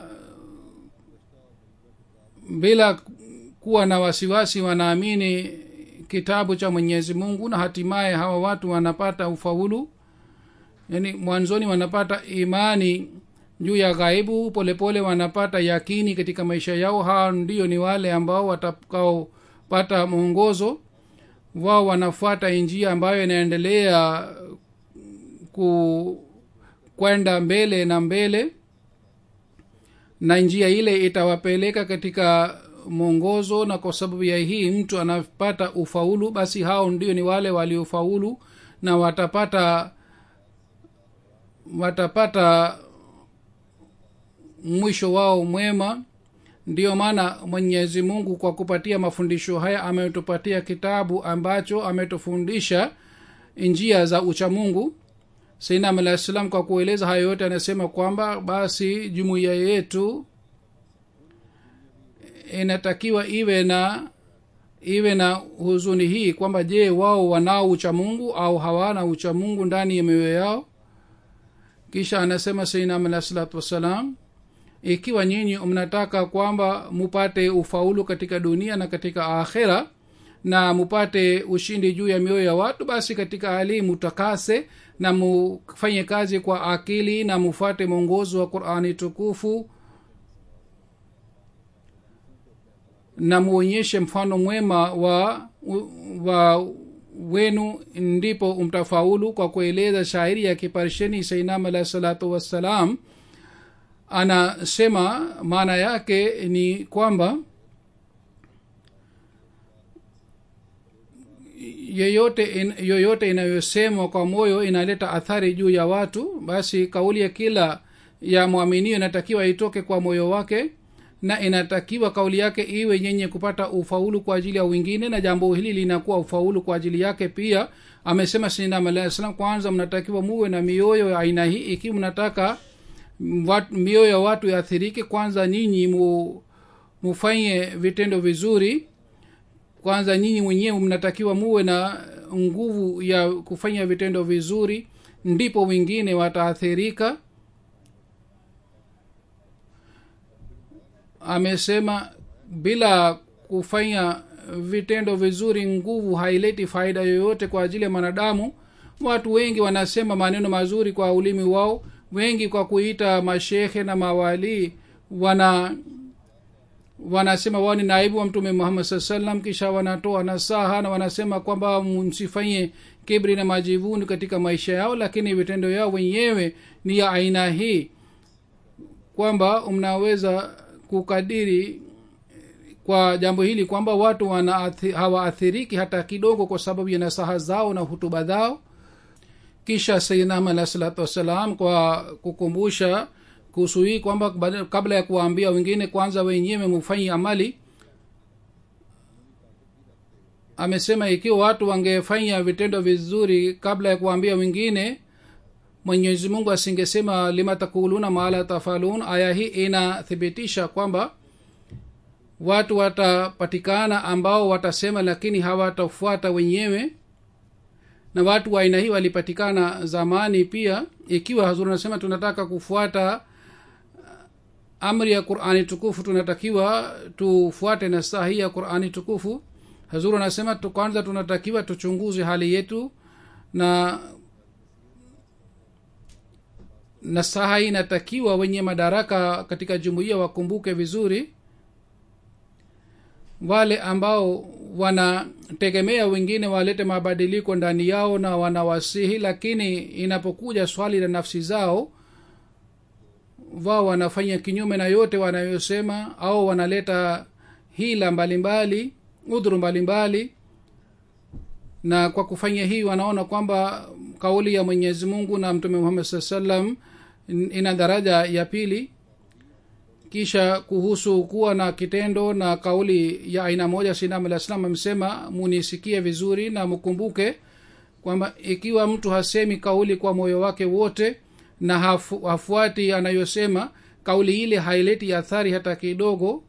bila kuwa na wasiwasi wanaamini kitabu cha mwenyezi mungu na hatimaye hawa watu wanapata ufaulu yani mwanzoni wanapata imani juu ya ghaibu polepole wanapata yakini katika maisha yao hawa ndio ni wale ambao watakaopata mwongozo wao wanafuata njia ambayo inaendelea ku kwenda mbele na mbele na njia ile itawapeleka katika mwongozo na kwa sababu ya hii mtu anapata ufaulu basi hao ndio ni wale waliofaulu na watapata watapata mwisho wao mwema ndiyo maana mwenyezi mungu kwa kupatia mafundisho haya ametupatia kitabu ambacho ametufundisha njia za uchamungu sainam alah salam kwa kueleza hayo yote anasema kwamba basi jumuiya yetu inatakiwa iwe na iwe na huzuni hii kwamba je wao wanao uchamungu au hawana uchamungu ndani ya mioyo yao kisha anasema sainam alah salatu wassalam ikiwa nyinyi mnataka kwamba mupate ufaulu katika dunia na katika akhera na mupate ushindi juu ya mioyo ya watu basi katika hali mutakase na mufanye kazi kwa akili na mufuate mwongozo wa qurani tukufu na muonyeshe mfano mwema wa wa wenu ndipo mtafaulu kwa kueleza shairi ya kiparsheni sainam alahi salatu wassalam anasema maana yake ni kwamba yoyote in, yoyote inayosemwa kwa moyo inaleta athari juu ya watu basi kauli ya kila ya mwaminio inatakiwa itoke kwa moyo wake na inatakiwa kauli yake iwe yenye kupata ufaulu kwa ajili ya wengine na jambo hili linakuwa ufaulu kwa ajili yake pia amesema sinam alahi salam kwanza mnatakiwa muwe na mioyo ya aina hii ikiwa mnataka wat, mioyo ya watu yaathirike kwanza nyinyi mu, mufanye vitendo vizuri kwanza nyinyi mwenyewe mnatakiwa muwe na nguvu ya kufanya vitendo vizuri ndipo wengine wataathirika amesema bila kufanya vitendo vizuri nguvu haileti faida yoyote kwa ajili ya mwanadamu watu wengi wanasema maneno mazuri kwa ulimi wao wengi kwa kuita mashekhe na mawalii wana wanasema wao ni naibu wa mtume muhammad saa salam kisha wanatoa nasaha na wanasema kwamba msifanye kibri na majivuni katika maisha yao lakini vitendo yao wenyewe ni ya aina hii kwamba mnaweza kukadiri kwa jambo hili kwamba watu hawaathiriki hata kidogo kwa sababu ya nasaha zao na hutuba zao kisha sayidnam alah salatu wassalam kwa kukumbusha kuhusu hii kwamba kabla ya kuwaambia wengine kwanza wenyewe mufanyi amali amesema ikiwa watu wangefanya vitendo vizuri kabla ya kuwaambia wengine mwenyezi mungu asingesema lima takuluna maala tafalun aya hii inathibitisha kwamba watu watapatikana ambao watasema lakini hawatafuata wenyewe na watu wa aina hii walipatikana zamani pia ikiwa hazuri anasema tunataka kufuata amri ya qurani tukufu tunatakiwa tufuate na saa hii ya qurani tukufu hazuru anasema kwanza tunatakiwa tuchunguze hali yetu na na saha hii inatakiwa wenye madaraka katika jumuiya wakumbuke vizuri wale ambao wanategemea wengine walete mabadiliko ndani yao na wanawasihi lakini inapokuja swali la nafsi zao wao wanafanya kinyume na yote wanayosema au wanaleta hila mbalimbali udhuru mbalimbali na kwa kufanya hii wanaona kwamba kauli ya mwenyezi mungu na mtume muhammad saa salam ina daraja ya pili kisha kuhusu kuwa na kitendo na kauli ya aina moja sinam alah salam amesema munisikie vizuri na mkumbuke kwamba ikiwa mtu hasemi kauli kwa moyo wake wote na hafu, hafuati anayosema kauli ile haileti athari hata kidogo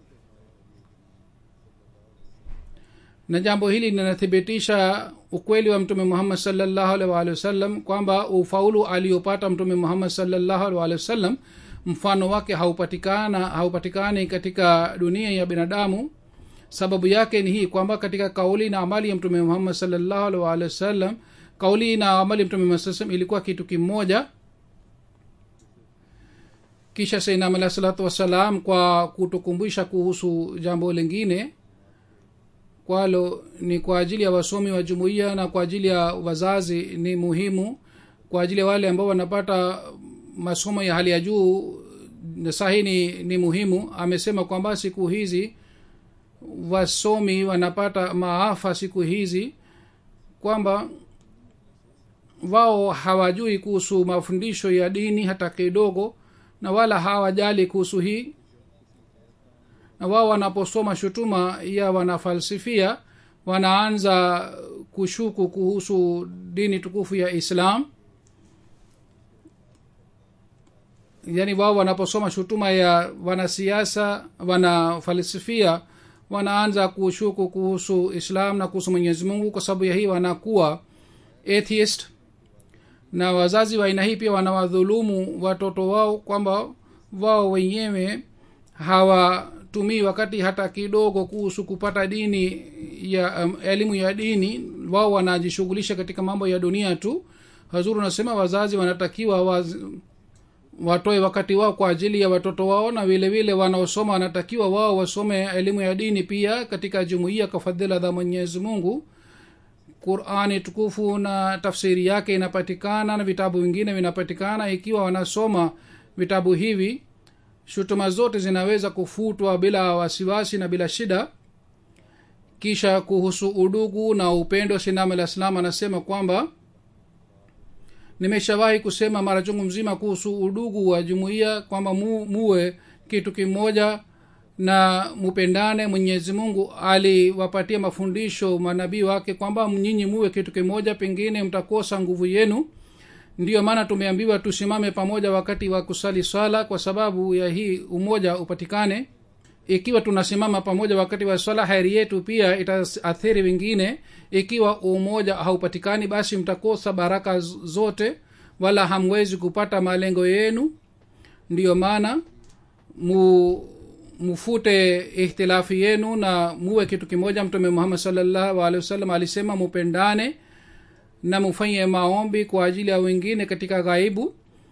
na jambo hili linathibitisha ukweli wa mtume muhammad salllahu alih waalihi wasallam kwamba ufaulu aliopata mtume muhammad salllahu alih waalihi wasallam mfano wake haupatikana haupatikani katika dunia ya binadamu sababu yake ni hii kwamba katika kauli na amali ya mtume muhammad salllahu alih waalihi wasallam kauli na amali ya mtume muhammad ilikuwa kitu kimoja kisha sainam alah salatu wassalam kwa kutukumbusha kuhusu jambo lingine kwalo ni kwa ajili ya wasomi wa jumuiya na kwa ajili ya wazazi ni muhimu kwa ajili ya wale ambao wanapata masomo ya hali ya juu sahi ni, ni muhimu amesema kwamba siku hizi wasomi wanapata maafa siku hizi kwamba wao hawajui kuhusu mafundisho ya dini hata kidogo na wala hawajali kuhusu hii na wao wanaposoma shutuma ya wanafalsifia wanaanza kushuku kuhusu dini tukufu ya islam yaani wao wanaposoma shutuma ya wanasiasa wanafalsifia wanaanza kushuku kuhusu islam na kuhusu mwenyezi mungu kwa sababu ya hii wanakuwa atheist na wazazi wa aina hii pia wanawadhulumu watoto wao kwamba wao wenyewe hawatumii wakati hata kidogo kuhusu kupata dini ya um, elimu ya dini wao wanajishughulisha katika mambo ya dunia tu hazuru nasema wazazi wanatakiwa waz, watoe wakati wao kwa ajili ya watoto wao na vile vile wanaosoma wanatakiwa wao wasome elimu ya dini pia katika jumuiya kwa fadhila za mwenyezi mungu qurani tukufu na tafsiri yake inapatikana na vitabu vingine vinapatikana ikiwa wanasoma vitabu hivi shutuma zote zinaweza kufutwa bila wasiwasi na bila shida kisha kuhusu udugu na upendo sinam alah salam anasema kwamba nimeshawahi kusema mara chungu mzima kuhusu udugu wa jumuiya kwamba mu, muwe kitu kimoja na mupendane mwenyezi mungu aliwapatia mafundisho manabii wake kwamba nyinyi muwe kitu kimoja pengine mtakosa nguvu yenu ndiyo maana tumeambiwa tusimame pamoja wakati wa kusali swala kwa sababu ya hii umoja upatikane ikiwa tunasimama pamoja wakati wa swala heri yetu pia itaathiri wengine ikiwa umoja haupatikani basi mtakosa baraka zote wala hamwezi kupata malengo yenu ndiyo maana mu mufute ihtilafi yenu na muwe kitu kimoja mtume muhammad salllahu alehi wasallam alisema mupendane na mufanye maombi kwa ajili ya wengine katika ghaibu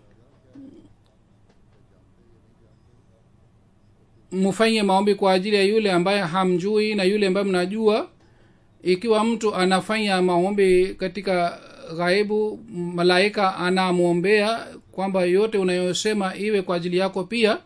mufanye maombi kwa ajili ya yule ambaye hamjui na yule ambaye mnajua ikiwa mtu anafanya maombi katika ghaibu malaika anamwombea kwamba yote unayosema iwe kwa ajili yako pia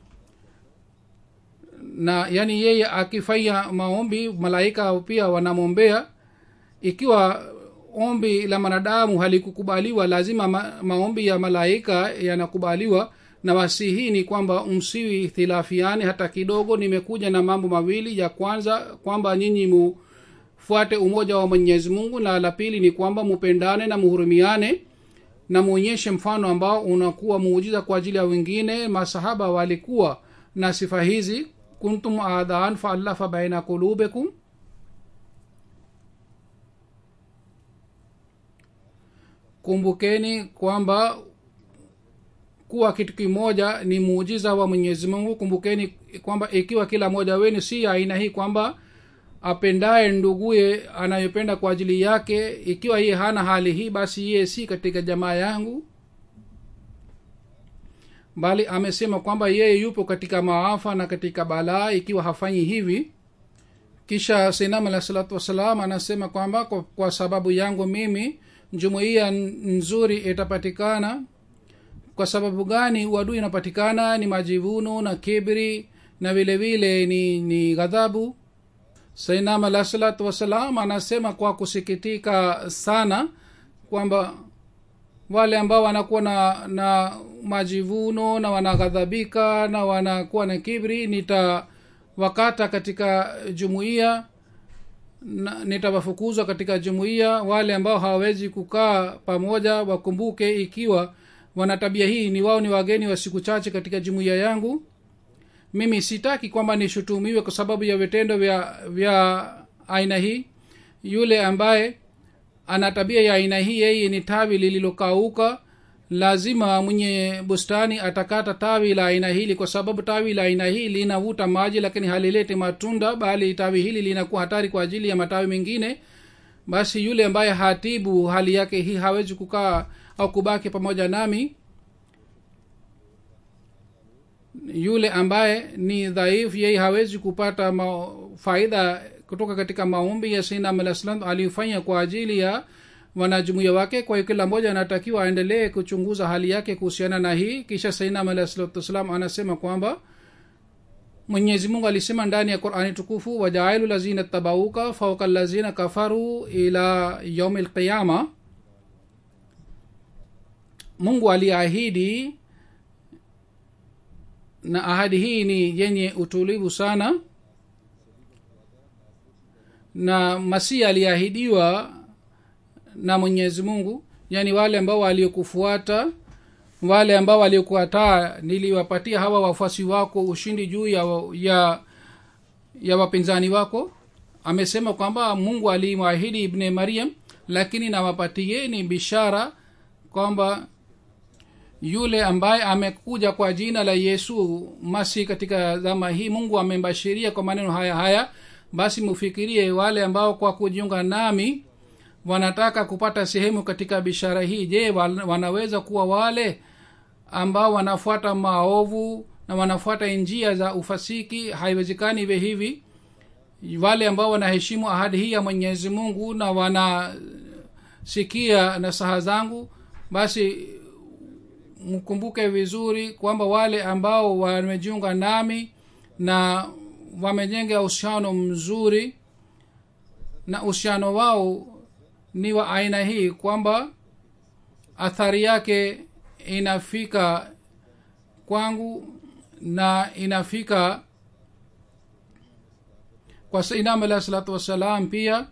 na yani yeye akifanya maombi malaika pia wanamwombea ikiwa ombi la mwanadamu halikukubaliwa lazima ma, maombi ya malaika yanakubaliwa na wasihi ni kwamba msiwi ikhtilafiani hata kidogo nimekuja na mambo mawili ya kwanza kwamba nyinyi mufuate umoja wa mwenyezi mungu na la pili ni kwamba mupendane na muhurumiane na muonyeshe mfano ambao unakuwa muujiza kwa ajili ya wengine masahaba walikuwa na sifa hizi kuntum adhan faallafa baina qulubikum kumbukeni kwamba kuwa kitu kimoja ni muujiza wa mwenyezi mungu kumbukeni kwamba ikiwa kila mmoja wenu si aina hii kwamba apendaye nduguye anayopenda kwa ajili yake ikiwa yeye hana hali hii basi yeye si katika jamaa yangu bali amesema kwamba yeye yupo katika maafa na katika balaa ikiwa hafanyi hivi kisha sinam alah salatu wassalam anasema kwamba kwa, kwa sababu yangu mimi jumuiya nzuri itapatikana kwa sababu gani uadui inapatikana ni majivuno na kibri na vile vile ni ni ghadhabu sainam alah salatu wassalam anasema kwa kusikitika sana kwamba wale ambao wanakuwa na na majivuno na wanaghadhabika na wanakuwa na kibri nitawakata katika jumuiya na nitawafukuzwa katika jumuiya wale ambao hawawezi kukaa pamoja wakumbuke ikiwa wana tabia hii ni wao ni wageni wa siku chache katika jumuiya yangu mimi sitaki kwamba nishutumiwe kwa sababu ya vitendo vya vya aina hii yule ambaye ana tabia ya aina hii yeye ni tawi lililokauka lazima mwenye bustani atakata tawi la aina hili kwa sababu tawi la aina hii linavuta maji lakini halileti matunda bali tawi hili linakuwa hatari kwa ajili ya matawi mengine basi yule ambaye hatibu hali yake hii hawezi kukaa au kubaki pamoja nami yule ambaye ni dhaifu yeye hawezi kupata ma, faida kutoka katika maombi ya sinam alah salam alifanya kwa ajili ya wanajumuia wake kwa hiyo kila mmoja anatakiwa aendelee kuchunguza hali yake kuhusiana na hii kisha sainam alah salatu wassalam anasema kwamba mwenyezi mungu alisema ndani ya qurani tukufu wajailu lazina tabauka fauka lazina kafaru ila yaumi lqiyama mungu aliahidi na ahadi hii ni yenye utulivu sana na masihi aliahidiwa na mwenyezi mungu yaani wale ambao waliokufuata wale ambao waliokuataa niliwapatia hawa wafuasi wako ushindi juu ya, ya ya wapinzani wako amesema kwamba mungu alimwahidi ibne mariam lakini nawapatieni bishara kwamba yule ambaye amekuja kwa jina la yesu masi katika zama hii mungu amembashiria kwa maneno haya haya basi mufikirie wale ambao kwa kujiunga nami wanataka kupata sehemu katika bishara hii je wanaweza kuwa wale ambao wanafuata maovu na wanafuata njia za ufasiki haiwezekani iwe hivi wale ambao wanaheshimu ahadi hii ya mwenyezi mungu na wanasikia nasaha zangu basi mkumbuke vizuri kwamba wale ambao wamejiunga nami na wamejenga uhusiano mzuri na uhusiano wao ni wa aina hii kwamba athari yake inafika kwangu na inafika kwa sainam alah salatu wassalam pia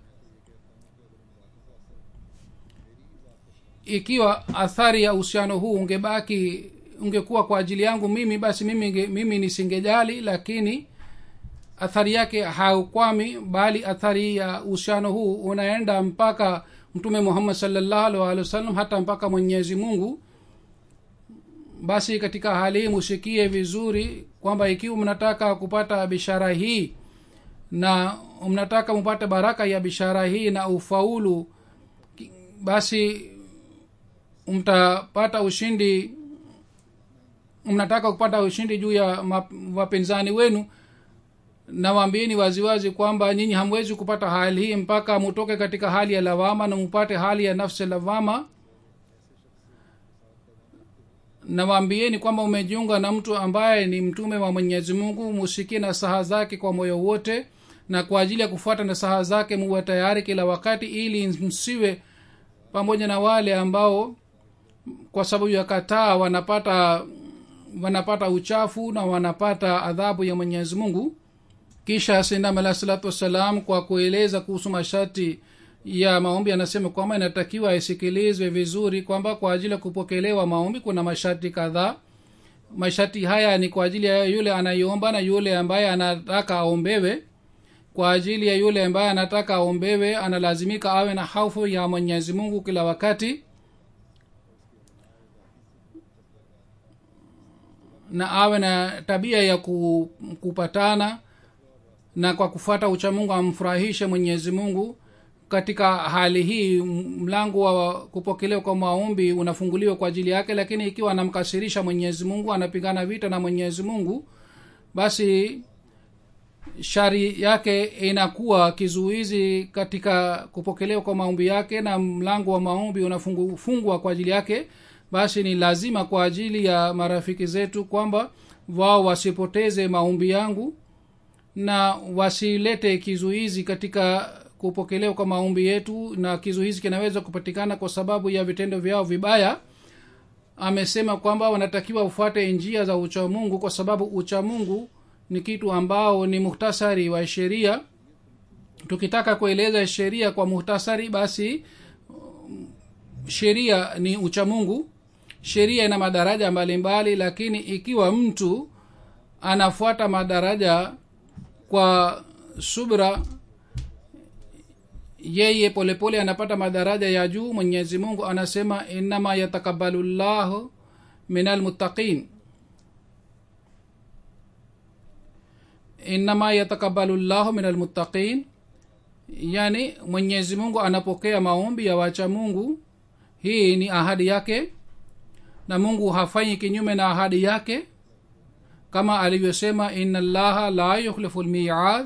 ikiwa athari ya uhusiano huu ungebaki ungekuwa kwa ajili yangu mimi basi mimi, mimi nisingejali lakini athari yake haukwami bali athari ya uhusiano huu unaenda mpaka mtume muhammad salllahu alih walih wasallam hata mpaka mwenyezi mungu basi katika hali hii musikie vizuri kwamba ikiwa mnataka kupata bishara hii na mnataka mupate baraka ya bishara hii na ufaulu basi mtapata ushindi mnataka kupata ushindi juu ya wapinzani wenu nawaambieni waziwazi kwamba nyinyi hamwezi kupata hali hii mpaka mutoke katika hali ya lawama na mupate hali ya nafsi lawama nawaambieni kwamba umejiunga na mtu ambaye ni mtume wa mwenyezi mungu musikie nasaha zake kwa moyo wote na kwa ajili ya kufuata nasaha zake muwe tayari kila wakati ili msiwe pamoja na wale ambao kwa sababu ya kataa wanapata wanapata uchafu na wanapata adhabu ya mwenyezi mungu kisha sindam alah salatu wassalam kwa kueleza kuhusu masharti ya maombi anasema kwamba inatakiwa isikilizwe vizuri kwamba kwa ajili ya kupokelewa maombi kuna masharti kadhaa masharti haya ni kwa ajili ya yule anayeomba na yule ambaye anataka aombewe kwa ajili ya yule ambaye anataka aombewe analazimika awe na haufu ya mwenyezi mungu kila wakati na awe na tabia ya kupatana na kwa kufuata uchamungu amfurahishe mwenyezi mungu katika hali hii mlango wa kupokelewa kwa maombi unafunguliwa kwa ajili yake lakini ikiwa anamkasirisha mwenyezi mungu anapigana vita na mwenyezi mungu basi shari yake inakuwa kizuizi katika kupokelewa kwa maombi yake na mlango wa maombi unafungwa kwa ajili yake basi ni lazima kwa ajili ya marafiki zetu kwamba wao wasipoteze maombi yangu na wasilete kizuizi katika kupokelewa kwa maombi yetu na kizuizi kinaweza kupatikana kwa sababu ya vitendo vyao vibaya amesema kwamba wanatakiwa ufuate njia za uchamungu kwa sababu uchamungu ni kitu ambao ni muhtasari wa sheria tukitaka kueleza sheria kwa muhtasari basi sheria ni uchamungu sheria ina madaraja mbalimbali mbali, lakini ikiwa mtu anafuata madaraja kwa subra yeye polepole pole anapata madaraja ya juu mwenyezi mungu anasema innama yatakabalu llahu min almuttaqin innama yatakabalu llahu min almuttaqin yani mwenyezi mungu anapokea maombi ya wacha mungu hii ni ahadi yake na mungu hafanyi kinyume na ahadi yake kama alivyosema ina llaha la yukhlifu lmiad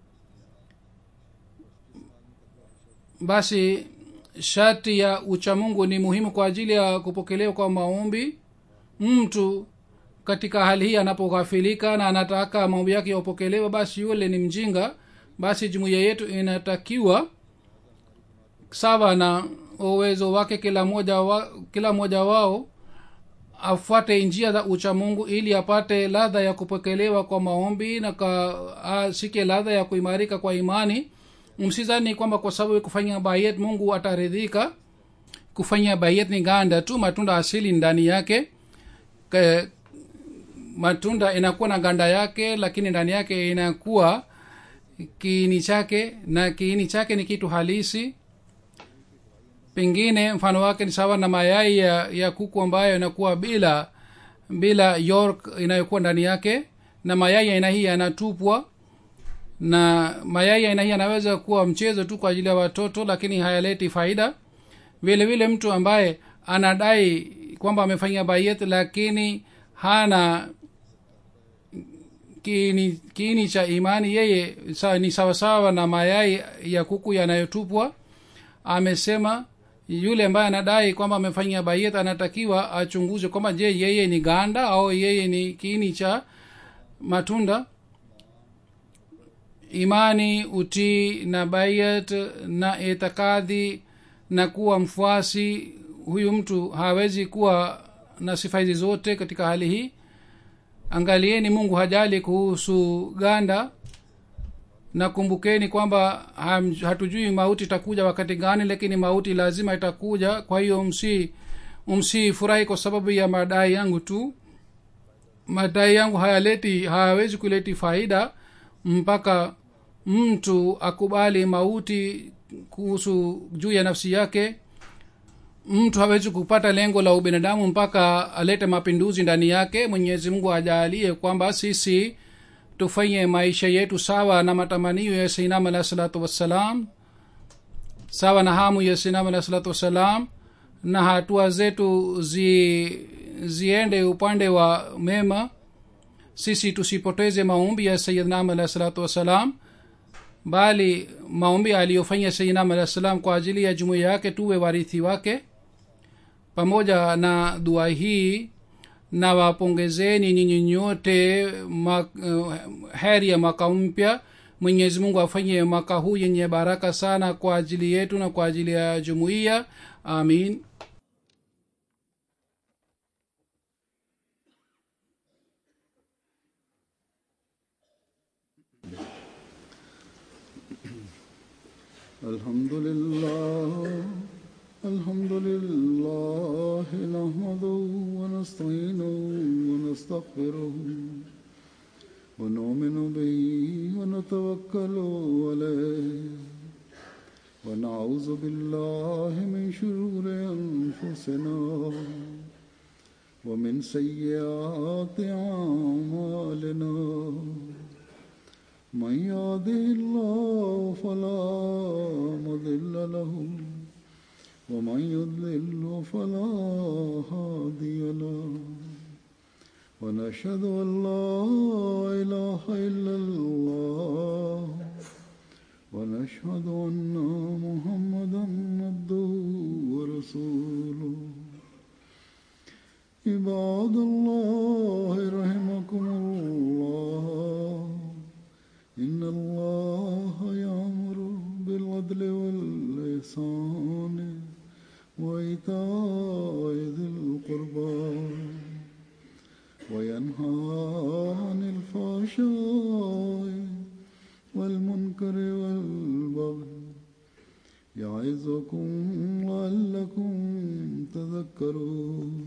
basi sharti ya uchamungu ni muhimu kwa ajili ya kupokelewa kwa maombi mtu katika hali hii anapoghafilika na anataka maombi yake yapokelewa basi yule ni mjinga basi jumuiya yetu inatakiwa sawa na uwezo wake kila moja wa, kila mmoja wao afuate njia za uchamungu ili apate ladha ya kupokelewa kwa maombi na ashike ladha ya kuimarika kwa imani msizani kwamba kwa sababu kufanya bayet mungu ataridhika kufanya bayet ni ganda tu matunda asili ndani yake Ke, matunda inakuwa na ganda yake lakini ndani yake inakuwa kiini chake na kiini chake ni kitu halisi pengine mfano wake ni sawa na mayai ya, ya kuku ambayo inakuwa bila bila york inayokuwa ndani yake na mayai aina hii yanatupwa na mayai aina hii yanaweza kuwa mchezo tu kwa ajili ya watoto lakini hayaleti faida vile vile mtu ambaye anadai kwamba amefanya bayet lakini hana kiini, kiini cha imani yeye sa, ni sawasawa na mayai ya kuku yanayotupwa amesema yule ambaye anadai kwamba amefanyia bayet anatakiwa achunguze kwamba je yeye ni ganda au yeye ni kiini cha matunda imani utii na bayat na itikadhi na kuwa mfuasi huyu mtu hawezi kuwa na sifa hizi zote katika hali hii angalieni mungu hajali kuhusu ganda na kumbukeni kwamba hatujui mauti itakuja wakati gani lakini mauti lazima itakuja kwa hiyo msi msifurahi kwa sababu ya madai yangu tu madai yangu hayaleti hayawezi kuleti faida mpaka mtu akubali mauti kuhusu juu ya nafsi yake mtu hawezi kupata lengo la ubinadamu mpaka alete mapinduzi ndani yake mwenyezi mungu ajaalie kwamba sisi tufanye maisha yetu sawa na matamanio ya sinam alahi salatu wassalam sawa na hamu ya sinam alahi salatu wassalam na hatua zetu zi, ziende upande wa mema sisi tusipoteze maombi ya sayidnam alahi salatu wassalam bali maombi aliyofanya sayidnam alahi salam kwa ajili ya jumuiya yake tuwe warithi wake pamoja na dua hii na wapongezeni nyinyi nyote ma, uh, heri ya mwaka mpya mwenyezi mungu afanye mwaka huu yenye baraka sana kwa ajili yetu na kwa ajili ya jumuiya amin الحمد لله الحمد لله نحمده ونستعينه ونستغفره ونؤمن به ونتوكل عليه ونعوذ بالله من شرور انفسنا ومن سيئات اعمالنا من يهده الله فلا مضل له ومن يضلل فلا هادي له ونشهد ان لا اله الا الله ونشهد ان محمدا عبده ورسوله عباد الله رحمكم الله إن الله يأمر بالعدل وإيتاء ذي القربى وينهى عن الفحشاء والمنكر والبغي يعظكم لعلكم تذكرون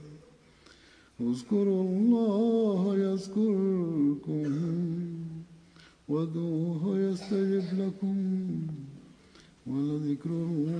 اذكروا الله يذكركم وادعوه يستجب لكم ولذكر الله